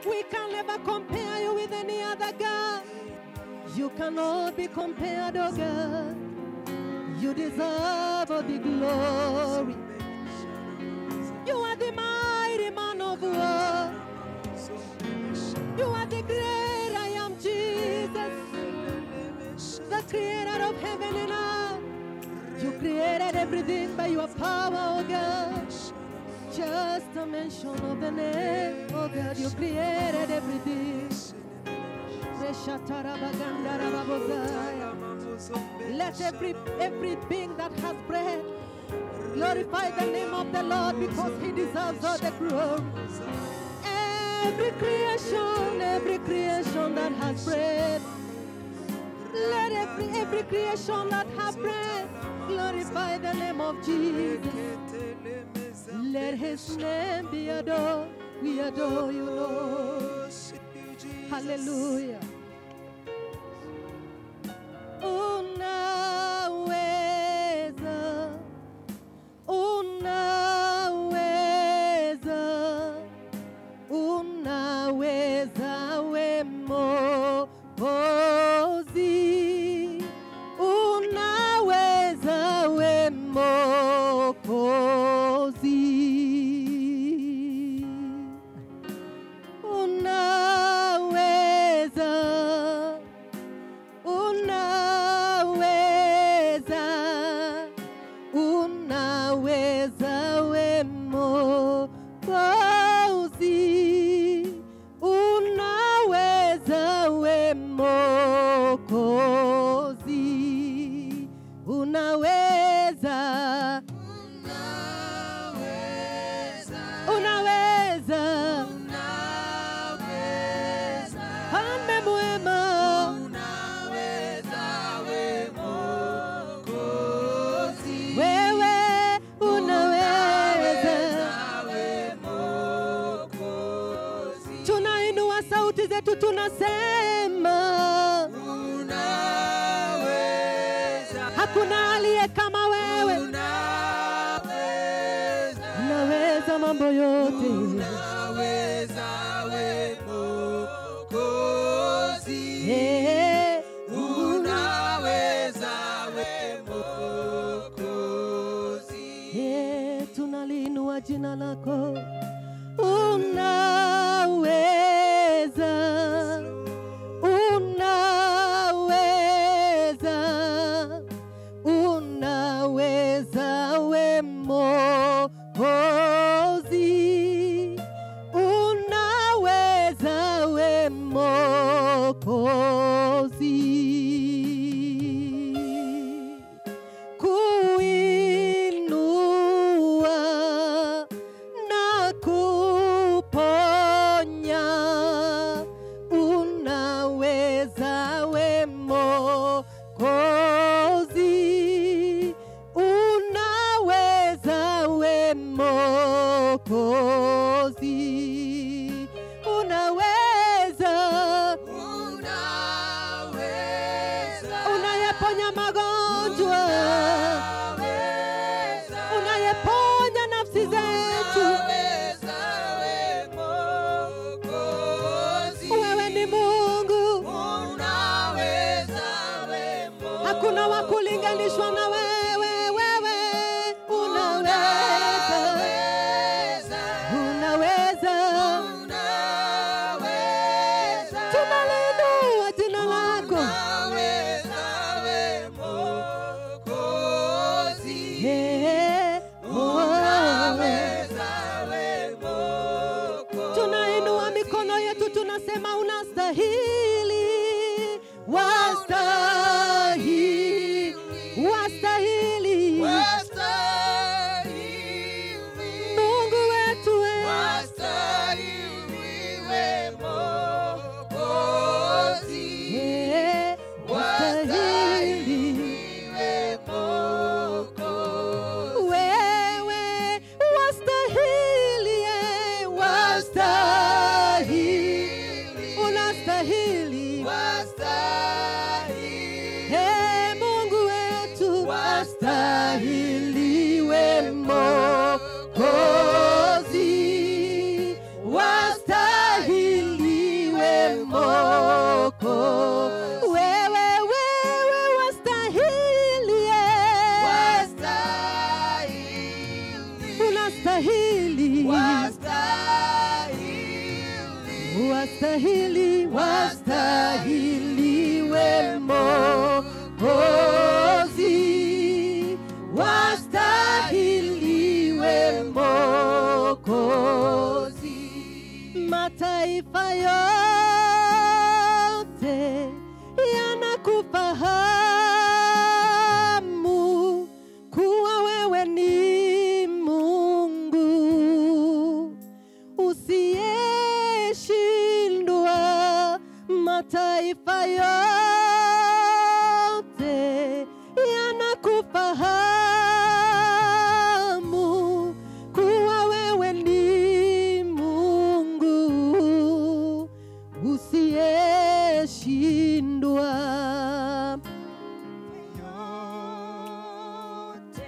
We can never compare you with any other God. You cannot be compared, oh God. You deserve all the glory. You are the mighty man of war. You are the great I am Jesus, the creator of heaven and earth. You created everything by your power, oh God. Just a mention of the name, oh God, you created everything. Let every every being that has breath glorify the name of the Lord because He deserves all the glory. Every creation, every creation that has breath, let every every creation that has breath glorify the name of Jesus. Let His name be adored. We adore you, Lord. Hallelujah. Unaweza, unaweza, unaweza we Mwokozi, unaweza we Mwokozi. Unaweza, unaweza, unaweza we Mwokozi, unaweza we Mwokozi, unaweza, unaweza, Mfalme mwema, wewe unaweza. Tunainua sauti zetu tunasema, hakuna aliye kama wewe, unaweza mambo yote. Eh, eh, tunaliinua jina lako, unaweza, unaweza, unaweza we Mwokozi, unaweza we Mwokozi kuinua na kuponya, unaweza we Mwokozi, unaweza we Mwokozi, unaweza unayeponya magonjwa, unayeponya nafsi zetu. Wewe ni Mungu, hakuna wa kulinganishwa na wewe. Wewe unaweza, unaweza. Tunaliinua jina lako, Eh, oh. tunainua mikono yetu tunasema unastahili wastahili wastahili mungu wetu we Eh, wastahili wewe wastahili eh, wastahili unastahili wastahili, wastahili we Mwokozi, wastahili we Mwokozi. Mataifa yote yanakufahamu kuwa wewe ni Mungu usiyeshindwa. Mataifa yote yanakufahamu kuwa wewe ni Mungu usiyeshindwa. yote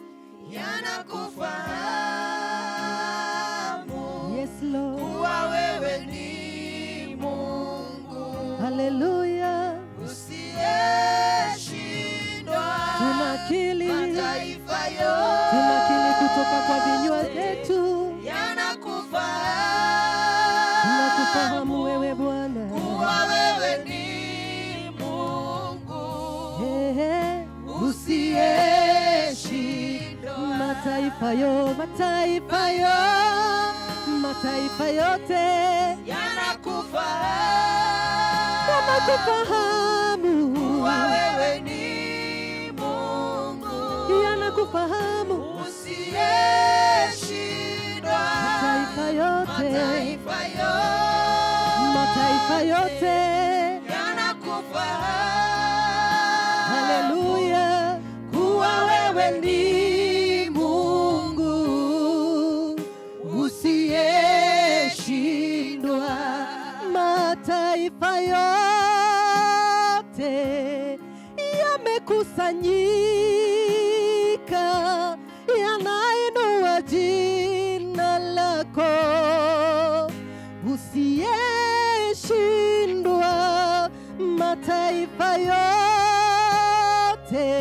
yanakufahamu Yes, Lord. kuwa wewe ni Mungu Haleluya. usiyeshindwa. Tunakili, Mataifa yote tunakili kutoka kwa vinywa vyetu. yanakufahamu Tunakufahamu wewe Bwana. kuwa wewe ni Mungu Ehe. usiyeshindwa. Mataifa yo, mataifa yo, mataifa yote yanakufahamu yanakufahamu, kuwa wewe ni Mungu yanakufahamu usiyeshindwa. mataifa yote, Mataifa mataifa yote. yanakufahamu Haleluya, kuwa wewe ni Mungu usiyeshindwa. Mataifa yote yamekusanyika, yanainua jina lako usiyeshindwa. Mataifa yote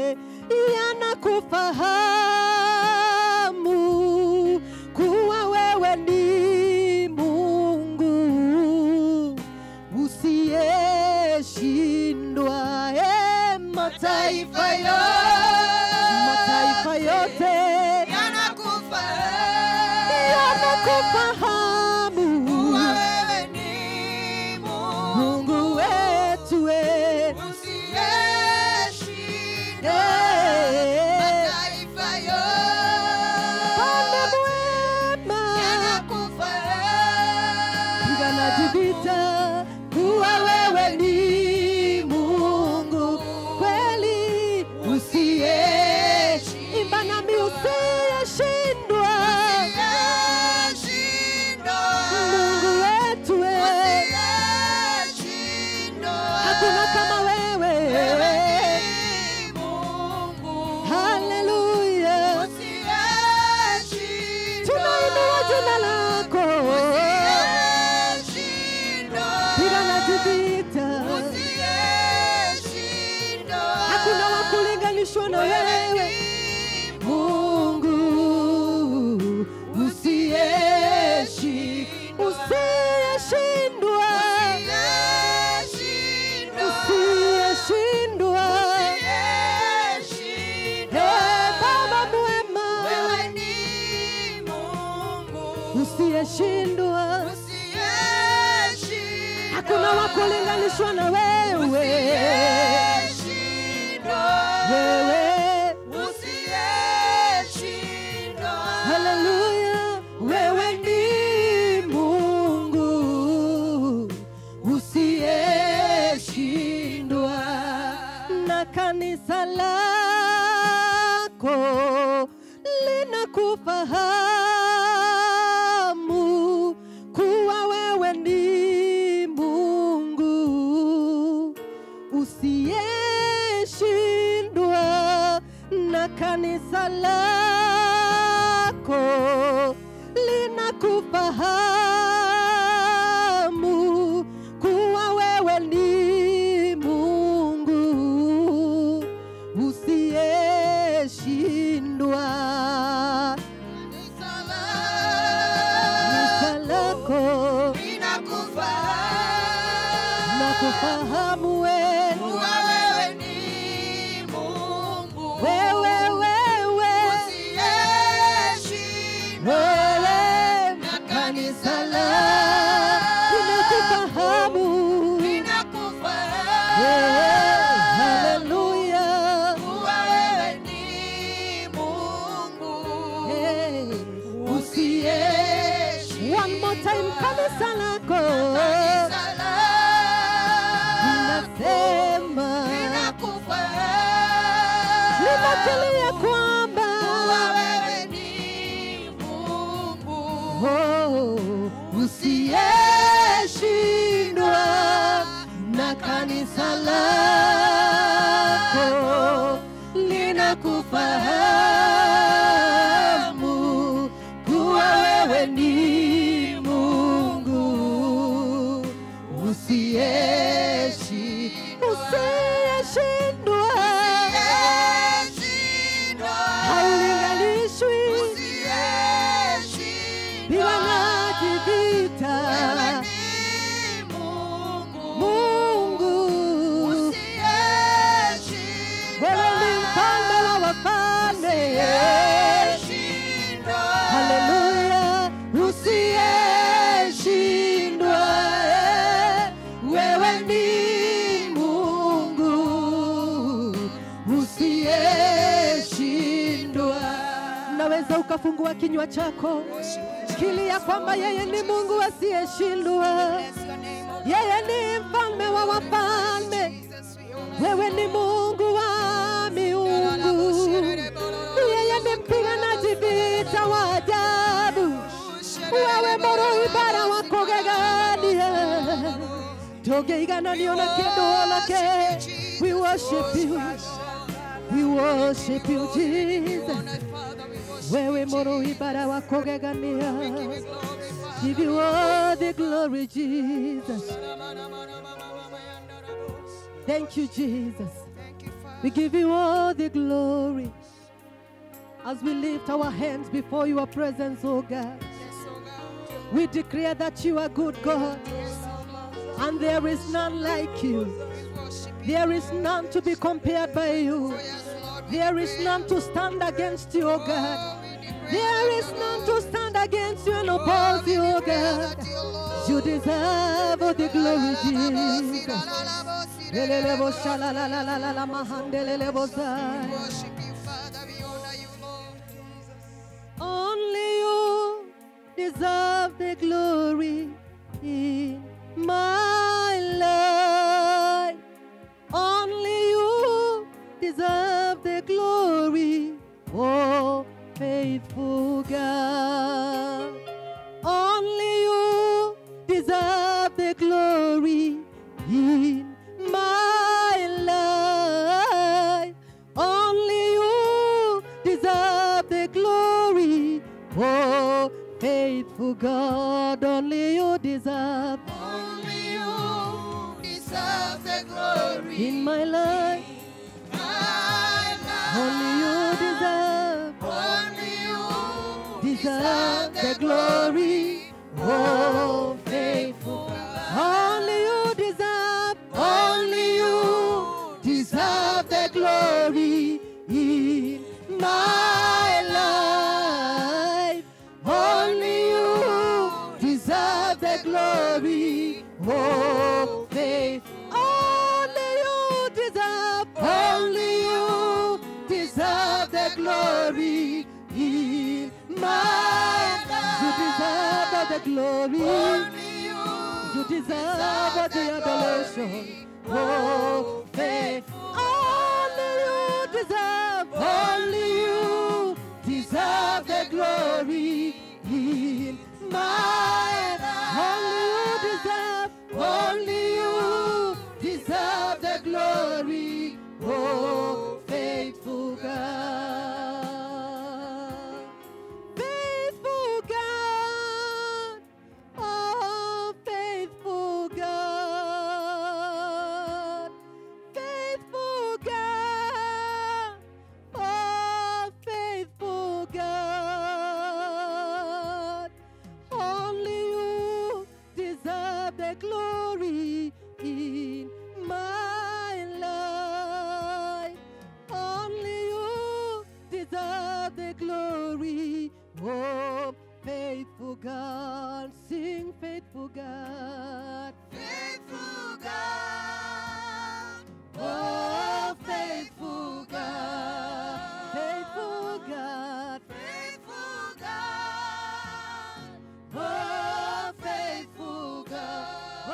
yanakufahamu kuwa wewe ni Mungu usiyeshindwa. E, mataifa yote, mataifa yote yanakufahamu yanakufahamu kuwa wewe ni Mungu Mungu wetu we. usiyeshindwa. Eh, Mataifa Bwana yote mwema yanakufahamu piganaji vita kuwa wewe ni Mungu kweli usiyeshindwa. Imba nami usiyeshindwa, Mungu wetu we, hakuna kama wewe. Haleluya, tunainua jina lako, piganaji vita, hakuna wa kulinganishwa na wewe. Mungu usiyeshi usiyeshindwa usiyeshindwa Eh, Baba mwema usiyeshindwa hakuna wa kulinganishwa na wewe wewe haleluya wewe ni Mungu usiyeshindwa na kanisa lako linakufahamu kuwa wewe ni Mungu usiyeshindwa na kanisa lako linakufahamu kuwa wewe ni Mungu usiyeshindwa. Kanisa lako ninakufahamu wewe kuwa wewe ni Mungu wewe wewe usiyeshindwa wewe na kanisa kanisa la ninakufahamu ninakufahamu Yeah, haleluya kuwa wewe ni Mungu Hey, usiyeshindwa one more time kanisa lako kanisa lako linasema ninakufahamu linatulia kwamba kuwa wewe ni Mungu oh, usiyeshindwa na kanisa lako linakufahamu kuwa wewe ni Mungu usiyeshi usiyeshindwa haulinganishwi bila ngaji vita Mungu wewe ni mfalme wa wafalme haleluya usiyeshindwa wewe ni Mungu usiyeshindwa naweza ukafungua kinywa chako kilia kwamba yeye ni Mungu asiyeshindwa yeye ni mfalme wa wafalme wewe ni Mungu wa miungu yeye ni mpiganaji vita wa ajabu wewe moro ibara wako gegania togeigananio na kĩndũ onake we worship you we worship you Jesus wewe moro ibara wako gegania give you all the glory Jesus thank you Jesus we give you all the glory as we lift our hands before your presence, oh God. We declare that you are good, God, and there is none like you. There is none to be compared by you. There is none to stand against you, oh God. There is none to stand against you and oppose you, oh God. You deserve all the glory, Jesus. Lelelebo shalalalalala mahandelelebo zai. Only you deserve the glory in my life. Only you deserve the glory, oh faithful God. Only you deserve the glory in my life. Only you deserve the glory, oh faithful God. Only you deserve Only you deserve the glory. in my life. My Only you life. deserve, Only you deserve the glory, oh faithful. Only you deserve, only you deserve the glory in my life. Only you deserve the glory, oh faith. Only you deserve, only you deserve the glory in my life. You deserve all the glory. Only you You deserve all the adoration. Oh, faith. Only you deserve, only you deserve the glory in my life. Only you deserve, only you deserve the glory. Oh, faithful God. Faithful God. Oh, faithful God. Faithful God. Oh, faithful God. Only you God. Faithful God. Oh, faithful God. Faithful God. Faithful God. Oh, faithful God.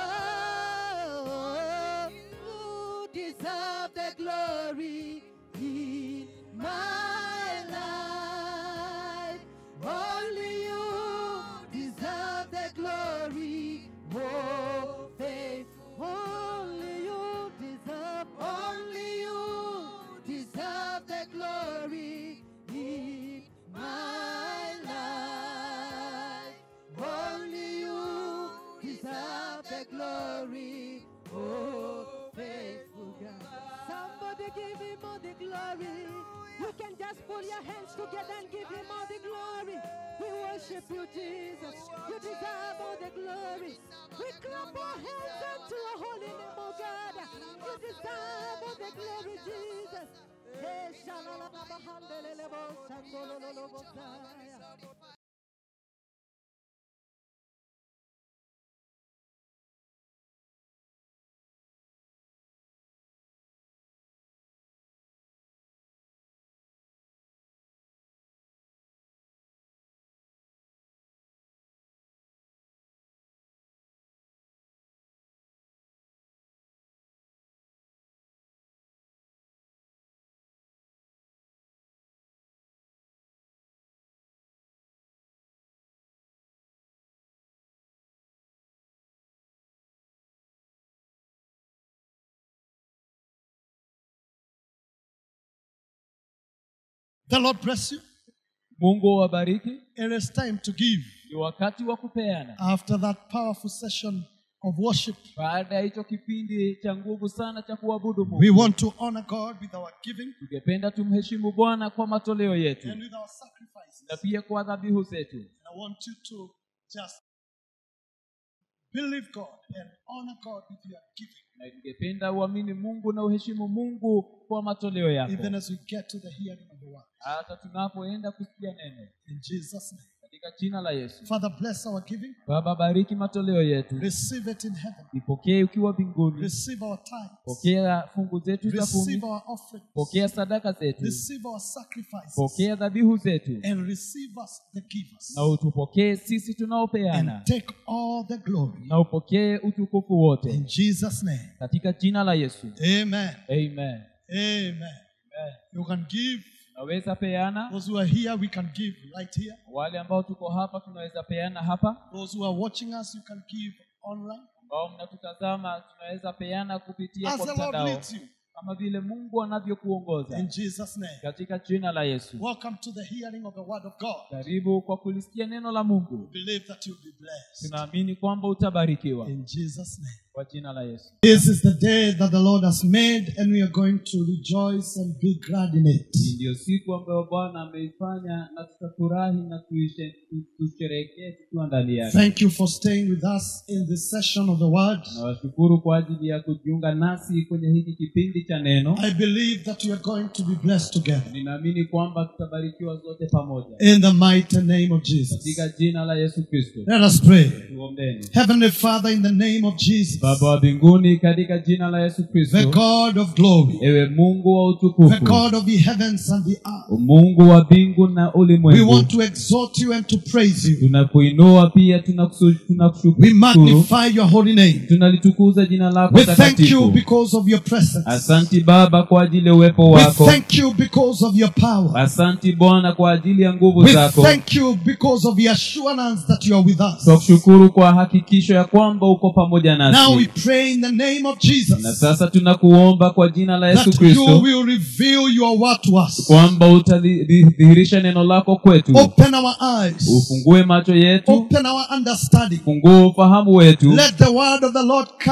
Oh, you deserve the glory in my life. Only you deserve the glory. Oh, faithful. Only you deserve. Only you deserve the glory in my life. Only you deserve the glory. Oh, faithful God. Somebody give him all the glory. You can just pull your hands together and give him all the glory. We worship you, Jesus. You deserve all the glory. We clap our hands unto your holy name, oh God. You deserve all the glory, Jesus. Eh, shalalababahandelelebo, shandolololobosaya. The Lord bless you. mungu awabariki It is time to give. ni wakati wa kupeana After that powerful session of worship, baada ya hicho kipindi cha nguvu sana cha kuabudu we mungu want to honor God with our giving tungependa tumheshimu bwana kwa matoleo yetu and with our sacrifices. na pia kwa dhabihu zetu I want you to just believe God and honor God with your giving, na ningependa uamini mungu na uheshimu mungu kwa matoleo yako even as we get to the hearing of the word. hata tunapoenda kusikia neno In Jesus' name. katika jina la yesu Father, bless our giving. baba bariki matoleo yetu Receive it in heaven. ipokee ukiwa mbinguni Receive our tithes. pokea fungu zetu za Receive kumi our offerings. pokea sadaka zetu Receive our sacrifices. pokea dhabihu zetu And receive us, the givers. na utupokee sisi And tunaopeana take all the glory. na upokee utukufu wote In Jesus' name. katika jina la yesu Amen. amen Amen. Amen. You can give. tunaweza peana Those who are here, we can give right here. wale ambao tuko hapa tunaweza peana hapa Those who are watching us, you can give online. ambao mnatutazama tunaweza peana kupitia As kwa the Lord mtandao leads you. kama vile mungu anavyokuongoza In Jesus' name. katika jina la yesu Welcome to the hearing of the word of God. karibu kwa kulisikia neno la mungu Believe that you'll be blessed. tunaamini kwamba utabarikiwa In Jesus' name. kwa jina la yesu This is the day that the Lord has made, and we are going to rejoice and be glad in it. Hii ndiyo siku ambayo bwana ameifanya na tutafurahi na tuishe- tu- tusherehekee tukiwa ndani yake Thank you for staying with us in this session of the word. nawashukuru kwa ajili ya kujiunga nasi kwenye hiki kipindi cha neno I believe that we are going to be blessed together. ninaamini kwamba tutabarikiwa zote pamoja In the mighty name of Jesus. katika jina la yesu kristo Let us pray. tuombeni Heavenly Father, in the name of Jesus, baba wa mbinguni katika jina la yesu the kristo God of glory, ewe mungu wa the utukufu God of the heavens and the earth, mungu wa mbingu na we ulimwengu want to exalt you and to praise you. tunakuinua pia tunakusu- We tunakushukuru magnify your holy name. tunalitukuza jina lako We thank you takatifu because of your presence. asanti baba kwa ajili ya uwepo We wako thank you because of your power. asanti bwana kwa ajili ya nguvu We zako thank you because of the assurance that you are with us. twakushukuru kwa hakikisho ya kwamba uko pamoja Now we nasi pray in the name of na Jesus sasa tunakuomba kwa jina la yesu that you kristo will reveal your word to us. kwamba utadhihirisha neno lako kwetu Open our eyes. ufungue macho yetu Open our understanding. ufungue ufahamu wetu Let the word of the Lord come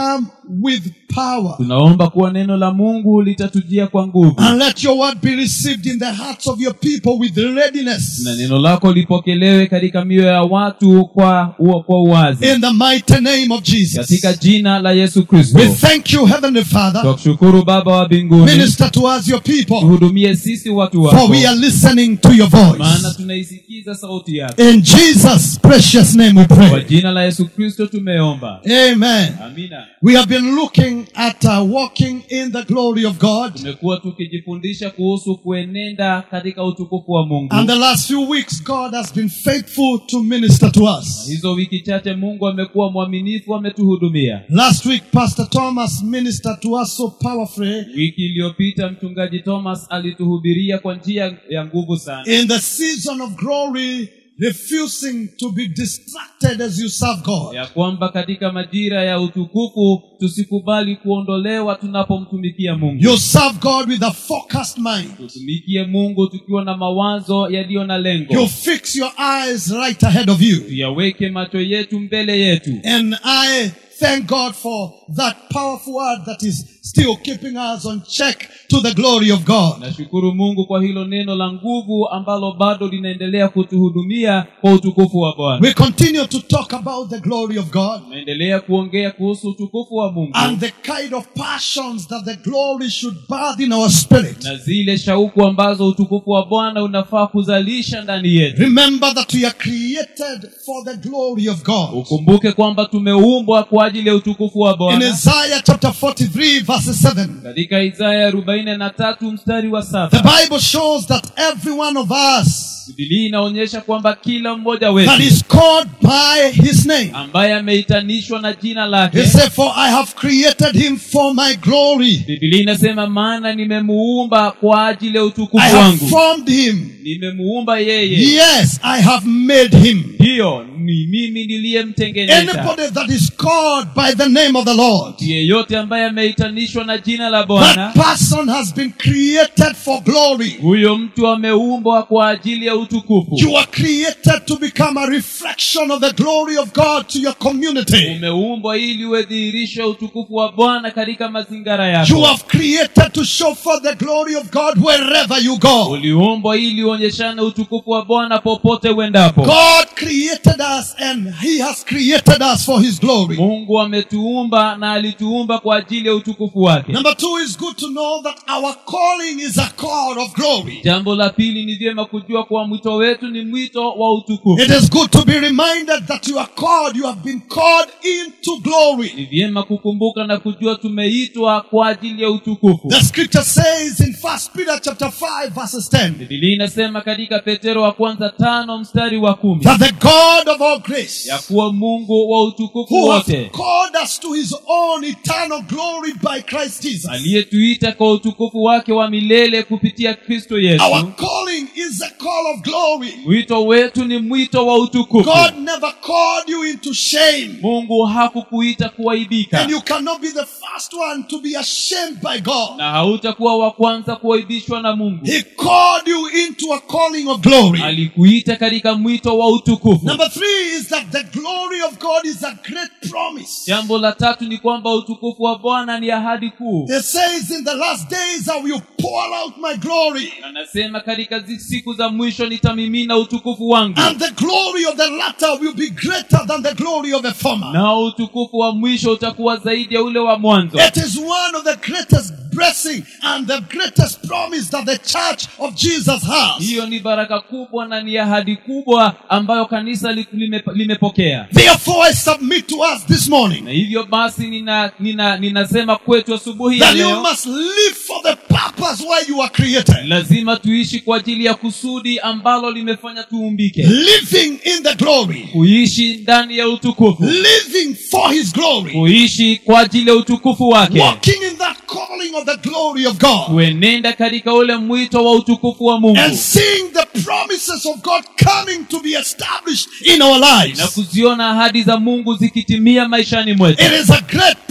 with power. tunaomba kuwa neno la mungu litatujia kwa nguvu And let your word be received in the hearts of your people with readiness. na neno lako lipokelewe katika mioyo ya watu kwa, ua- kwa uwazi In the mighty name of katika Jesus. jina la yesu kristo We thank you, Heavenly Father. twakushukuru baba wa mbinguni Minister to us, your people, tuhudumie sisi watu for wako we are listening to your maana voice. tunaisikiza sauti yako In Jesus' precious name we kwa pray. jina la yesu kristo tumeomba Amen. amina We have been looking at uh, walking in the glory of God. tumekuwa tukijifundisha kuhusu kuenenda katika utukufu wa mungu And the last few weeks, God has been faithful to minister to us. hizo wiki chache mungu amekuwa mwaminifu ametuhudumia Last week, Pastor Thomas ministered to us so powerfully wiki iliyopita mchungaji thomas alituhubiria kwa njia ya nguvu sana in the season of glory, refusing to be distracted as you serve God. ya kwamba katika majira ya utukufu tusikubali kuondolewa tunapomtumikia mungu You serve God with a focused mind. tutumikie mungu tukiwa na mawazo yaliyo na You lengo fix your eyes right ahead of you. tuyaweke macho yetu mbele yetu And I thank God for that powerful word that is still keeping us on check to the glory of God. nashukuru mungu kwa hilo neno la nguvu ambalo bado linaendelea kutuhudumia kwa utukufu wa bwana We continue to talk about the glory of God tunaendelea kuongea kuhusu utukufu wa mungu and the kind of passions that the glory should birth in our spirit. na zile shauku ambazo utukufu wa bwana unafaa kuzalisha ndani yetu Remember that we are created for the glory of God. ukumbuke kwamba tumeumbwa kwa ajili ya utukufu wa In bwana Isaiah chapter 43 verse 7, katika isaya arobaini na tatu mstari wa the saba Bible shows that every one of us bibilia inaonyesha kwamba kila mmoja that wetu is called by his name, ambaye ameitanishwa na jina he lake said, For I have created him for my glory. bibilia inasema maana nimemuumba kwa ajili ya I utukufu have wangu formed him. nimemuumba yeye Yes, I have made him. hiyo ni mimi niliyemtengeneza Anybody that is called by the name of the Lord, yeyote ambaye ameitanishwa na jina la bwana that person has been created for glory. huyo mtu ameumbwa kwa ajili ya utukufu You are created to become a reflection of the glory of God to your community. umeumbwa ili uedhihirishe utukufu wa bwana katika mazingara You yako have created to show forth the glory of God wherever you go. uliumbwa ili uonyeshane utukufu wa bwana popote uendapo God created us and He has created us for His glory. mungu ametuumba na alituumba kwa ajili ya utukufu wake Number two is good to know that our calling is a call of glory. jambo la pili ni vyema kujua kuwa mwito wetu ni mwito wa utukufu It is good to be reminded that you are called, you have been called into glory. ni vyema kukumbuka na kujua tumeitwa kwa ajili ya utukufu The scripture says in First Peter chapter 5 verses 10 bibilia inasema katika petero wa kwanza tano mstari wa kumi that the God of all grace ya kuwa mungu wa utukufu who has wote called us to his own eternal glory by Christ Jesus. aliyetuita kwa utukufu wake wa milele kupitia kristo yesu Our calling is a call of glory. mwito wetu ni mwito wa utukufu God never called you into shame. mungu hakukuita kuaibika And you cannot be the first one to be ashamed by God. na hautakuwa wa kwanza kuaibishwa na mungu He called you into a calling of glory. alikuita katika mwito wa utukufu Number three is that the glory of God is a great promise. jambo la tatu ni kwamba utukufu wa bwana ni ahadi kuu It says, In the last days I will pour out my glory, anasema katika zi- siku za mwisho nitamimina utukufu wangu and the glory of the latter will be greater than the glory of the former. nao utukufu wa mwisho utakuwa zaidi ya ule wa mwanzo It is one of the greatest blessing and the greatest promise that the church of Jesus has. hiyo ni baraka kubwa na ni ahadi kubwa ambayo kanisa li- lime- limepokea Therefore, I submit to us this morning na hivyo basi nina, nina, ninasema kwetu asubuhi ya that you leo must live for the purpose why you are created. lazima tuishi kwa ajili ya kusudi ambalo limefanya tuumbike Living in the glory, kuishi ndani ya utukufu living for His glory, kuishi kwa ajili ya utukufu wake walking in that calling of the glory of God, kuenenda katika ule mwito wa utukufu wa mungu and seeing the promises of God coming to be established in our na lives. kuziona ahadi za mungu zikitimia maishani mwetu It is a great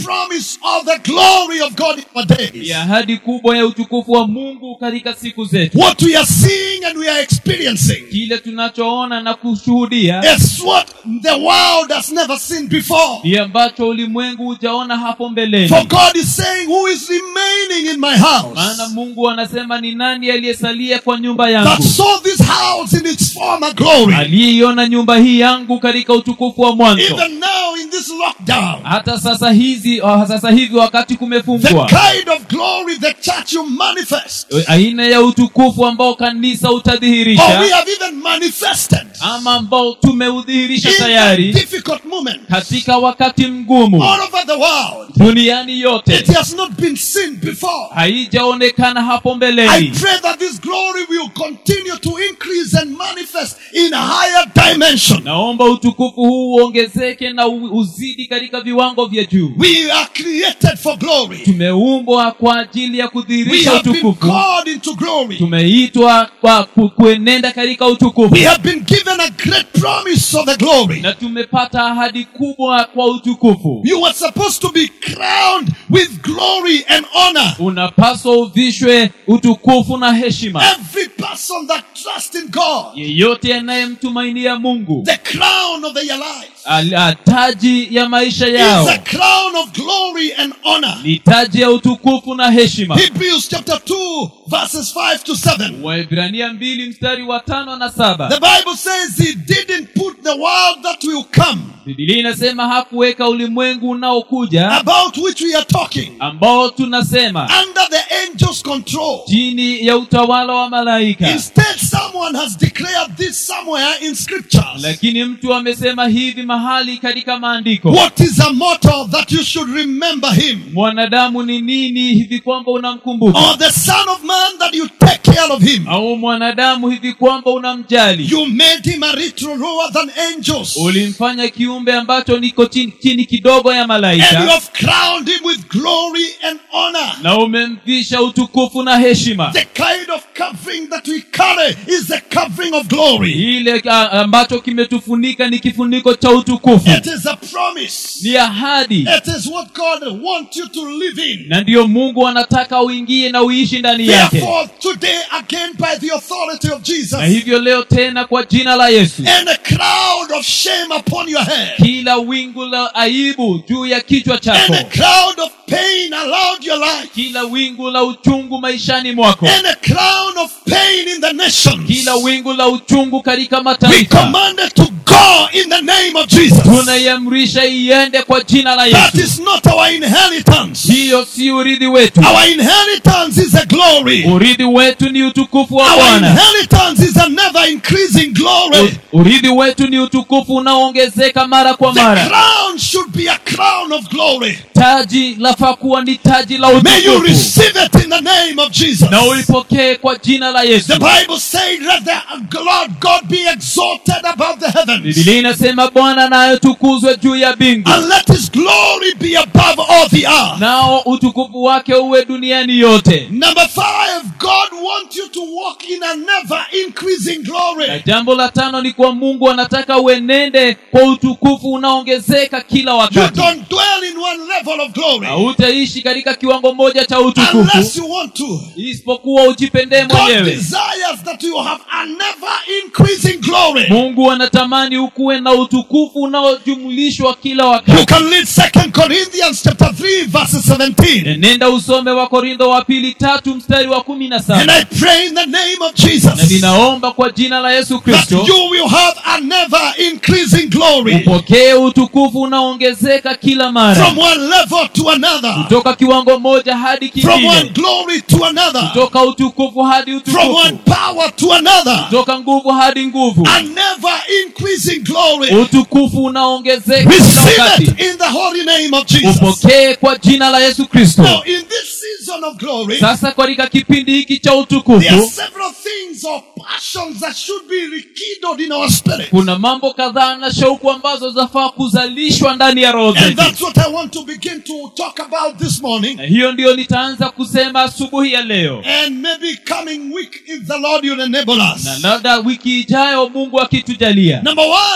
promise of the glory of God in our days. ni ahadi kubwa ya utukufu wa mungu katika siku zetu What we are seeing and we are experiencing kile tunachoona na kushuhudia is what the world has never seen before. ni ambacho ulimwengu hujaona hapo mbeleni For God is saying, Who is remaining in my maana house? mungu anasema ni nani aliyesalia kwa nyumba That yangu saw this house in its former glory. aliyeiona nyumba hii yangu katika utukufu wa mwanzo Even now in this lockdown, hata sasa hizi uh, sasa hivi wakati the kumefungwa kind of glory the church you manifest, aina ya utukufu ambao kanisa or we utadhihirisha have even manifested ama ambao tumeudhihirisha in a tayari difficult moment katika wakati mgumu all over the world. duniani yote It has not been seen before. haijaonekana hapo I mbeleni pray that this glory will continue to increase and manifest in a higher dimension. naomba utukufu huu uongezeke na u- uzidi katika viwango vya juu We are created for glory. tumeumbwa kwa ajili ya We kudhihirisha have been utukufu called into glory. tumeitwa kwa ku- kuenenda katika utukufu We have been given a great promise of the glory. na tumepata ahadi kubwa kwa utukufu You are supposed to be crowned with glory and honor. unapaswa uvishwe utukufu na heshima Every person that trusts in God, yeyote anayemtumainia mungu the crown of their life al- a- taji ya maisha is yao a crown of glory and honor. ni taji ya utukufu na heshima Hebrews chapter 2, verses 5 to 7. waibrania mbili mstari wa tano na saba The Bible says he didn't put the world that will come, bibilia inasema hakuweka ulimwengu unaokuja about which we are talking, ambao tunasema under the angel's control. chini ya utawala wa malaika Instead, someone has declared this somewhere in scriptures. lakini mtu amesema hivi mahali katika maandiko What is a motto that you should remember him? mwanadamu ni nini hivi kwamba unamkumbuka Or the Son of Man that you take care of him? au mwanadamu hivi kwamba unamjali You made him a little lower than angels. ulimfanya kiumbe ambacho niko chini, chini kidogo ya And you malaika have crowned him with glory and honor. na umemvisha utukufu na heshima The kind of covering that we carry is the covering of glory. ile a- ambacho kimetufunika ni kifuniko cha utukufu It is a promise. ni ahadi It is what God wants you to live in. na ndiyo mungu anataka uingie na uishi ndani yake Therefore, today again by the authority of Jesus, na hivyo leo tena kwa jina la yesu and a cloud of shame upon your head, kila wingu la aibu juu ya kichwa and chako a cloud of pain around your life, kila wingu la uchungu maishani mwako and a crown of pain in the nations. kila wingu la uchungu katika We mataifa commanded to go in the name of Jesus. tunaiamrisha iende kwa jina la That yesu is not our inheritance. hiyo si urithi wetu Our inheritance is a glory. urithi wetu ni utukufu wa Our bwana inheritance is a never increasing glory. U- urithi wetu ni utukufu unaoongezeka mara kwa The mara crown should be a crown of glory. taji lafaa kuwa ni taji la May you utukufu receive it in the name of Jesus. na ulipokee kwa jina la yesu The Bible says, Let the Lord God be exalted above the heavens, bibilia inasema bwana naye tukuzwe juu ya bingu and let his glory be above all the earth. nao utukufu wake uwe duniani yote Number five, God wants you to walk in a never increasing na glory. jambo la tano ni kwa mungu anataka uenende kwa utukufu unaongezeka kila You wakati don't dwell in one level of glory hautaishi katika kiwango moja cha utukufu unless you want to. isipokuwa ujipendee God mwenyewe desires that you have a never increasing glory. mungu anatamani ukuwe na utukufu unaojumlishwa kila You wakati can read Second Corinthians chapter 3, verses 17. nenda usome wa korintho wa pili tatu mstari wa kumi na And saba I pray in the name of na Jesus ninaomba kwa jina la yesu that kristo you will have a never increasing glory upokee utukufu unaoongezeka kila mara from one level to another, kutoka kiwango moja hadi from one kingine glory to another, kutoka utukufu hadi from one utukufu power to another. kutoka nguvu hadi nguvu A never increasing glory. utukufu unaongezeka kila Receive wakati it in the holy name of Jesus. upokee kwa jina la yesu kristo Now, in this season of glory, sasa katika kipindi hiki cha there are utukufu several things or passions that should be rekindled in our spirit. kuna mambo kadhaa na shauku ambazo zafaa kuzalishwa ndani ya roho And zetu that's what I want to begin to talk about this morning. na hiyo ndiyo nitaanza kusema asubuhi ya leo And maybe coming week, if the Lord will enable us. na labda wiki ijayo mungu akitujalia Number one,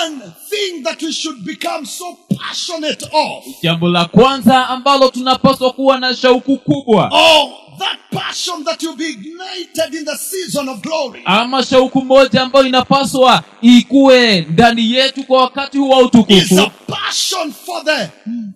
thing that we should become so passionate of. jambo la kwanza ambalo tunapaswa kuwa na shauku kubwa Oh, that passion that will be ignited in the season of glory. ama shauku moja ambayo inapaswa ikuwe ndani yetu kwa wakati huu wa Is utukufu a passion for the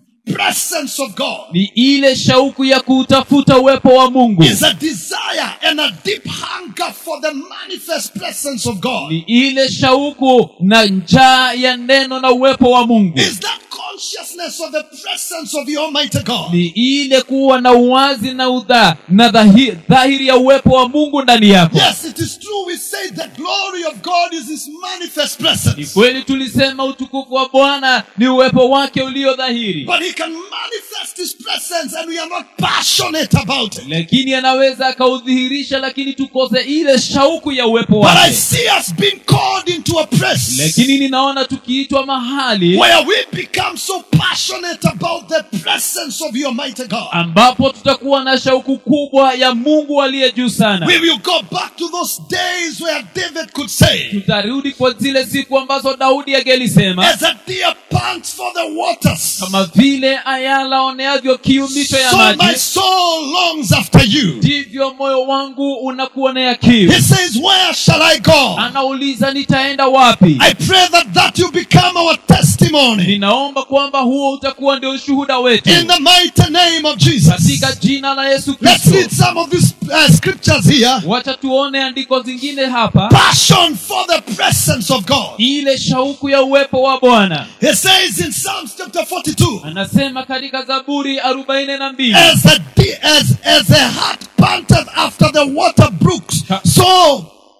presence of God. ni ile shauku ya kuutafuta uwepo wa mungu Is a desire and a deep hunger for the manifest presence of God. ni ile shauku na njaa ya neno na uwepo wa mungu Is that consciousness of the presence of the Almighty God. ni ile kuwa na uwazi na udha na dhahi- dhahiri ya uwepo wa mungu ndani yako Yes, it is true. We say the glory of God is His manifest ni presence. kweli tulisema utukufu wa bwana ni uwepo wake ulio dhahiri But He can manifest His presence and we are not passionate about it. lakini anaweza akaudhihirisha lakini tukose ile shauku ya uwepo But I wake see us being called into a place lakini ninaona tukiitwa mahali where we become so passionate about the presence of the Almighty God. ambapo tutakuwa na shauku kubwa ya mungu aliye juu sana We will go back to those days where David could say, tutarudi kwa zile siku ambazo daudi angelisema As a deer pants for the waters, kama vile ayala oneavyo kiu mito ya so my maji soul longs after you. ndivyo moyo wangu unakuonea kiu He says, Where shall I go? anauliza nitaenda wapi I pray that that will become our testimony ninaomba kwamba huo utakuwa ndio ushuhuda wetu in the mighty name of Jesus. katika jina la yesu Let's read kristo some of these uh, scriptures here. wacha tuone andiko zingine hapa Passion for the presence of God. ile shauku ya uwepo wa bwana He says in Psalms chapter 42, anasema katika zaburi arobaini na mbili as a de- as as a heart panteth after the water brooks, Ka- so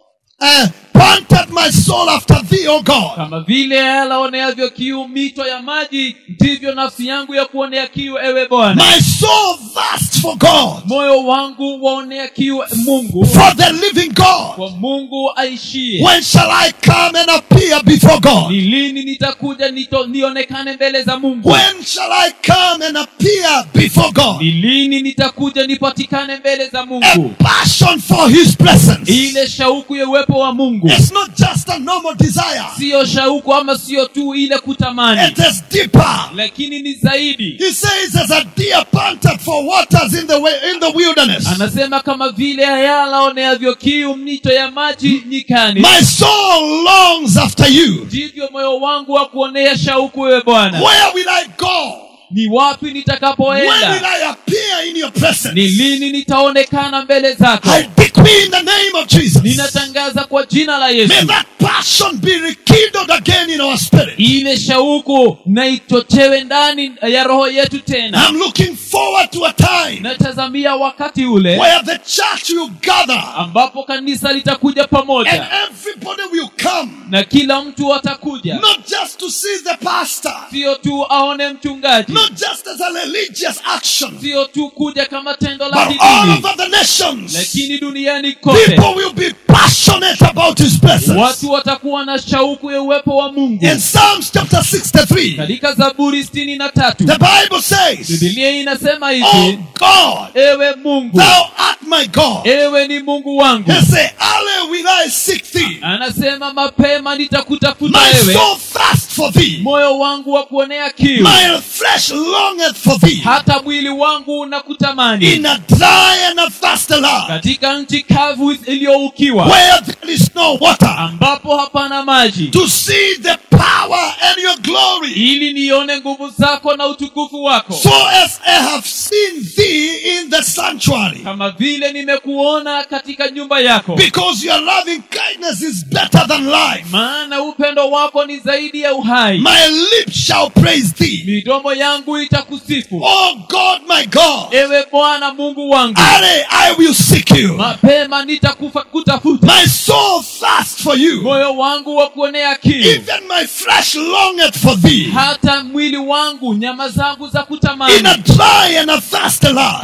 uh, panteth my soul after thee, O God. kama vile ayala oneavyo kiu mito ya maji ndivyo nafsi yangu ya kuonea kiu ewe bwana My soul thirsts for God, moyo wangu waonea kiu mungu for the living God. kwa mungu aishie When shall I come and appear before God? ni lini nitakuja nito, nionekane mbele za mungu When shall I come and appear before God? ni lini nitakuja nipatikane mbele za A mungu passion for His presence. ile shauku ya uwepo wa mungu It's not just a normal desire. siyo shauku ama siyo tu ile kutamani It is deeper. lakini ni zaidi He says, as a deer panted for waters in the way, in the wilderness, anasema kama vile ayala oneavyo kiu mito ya maji nyikani my soul longs after you. ndivyo moyo wangu wa kuonea shauku wewe bwana Where will I go? ni wapi When will nitakapoenda I appear in your presence? ni lini nitaonekana mbele zako I decree in the name of Jesus. ninatangaza kwa jina la May yesu that passion be rekindled again in our spirit. ile shauku na ichochewe ndani ya roho yetu tena I'm looking forward to a time natazamia wakati ule where the church will gather ambapo kanisa litakuja and pamoja everybody will come, na kila mtu atakuja not just to see the pastor, sio tu aone mchungaji not just as a religious action, sio tu kuja kama tendo la but all kidini over the nations. lakini duniani kote People will be passionate about his presence. watu watakuwa na shauku ya uwepo wa mungu In Psalms chapter 63, katika zaburi sitini na tatu the Bible says, bibilia inasema Oh hivi God, ewe mungu thou art my God. ewe ni mungu wangu He say, Early will I seek thee. anasema mapema nitakutafuta My wewe soul thirsts for thee. moyo wangu wa kuonea kiu My flesh longeth for thee. hata mwili wangu unakutamani In a dry and a thirsty land, katika nchi kavu iliyoukiwa where there is no water, ambapo hapana maji to see the power and your glory. ili nione nguvu zako na utukufu wako So as I have seen thee in the sanctuary, kama vile nimekuona katika nyumba yako because your loving kindness is better than life. maana upendo wako ni zaidi ya uhai My lips shall praise thee. midomo yangu itakusifu Oh God, my God, ewe bwana mungu wangu early I will seek you. mapema nitakutafuta My soul thirsts for you. moyo wangu wa kuonea kiu Even my flesh longeth for thee. hata mwili wangu nyama zangu za In a kutamani dry and a thirsty land, katika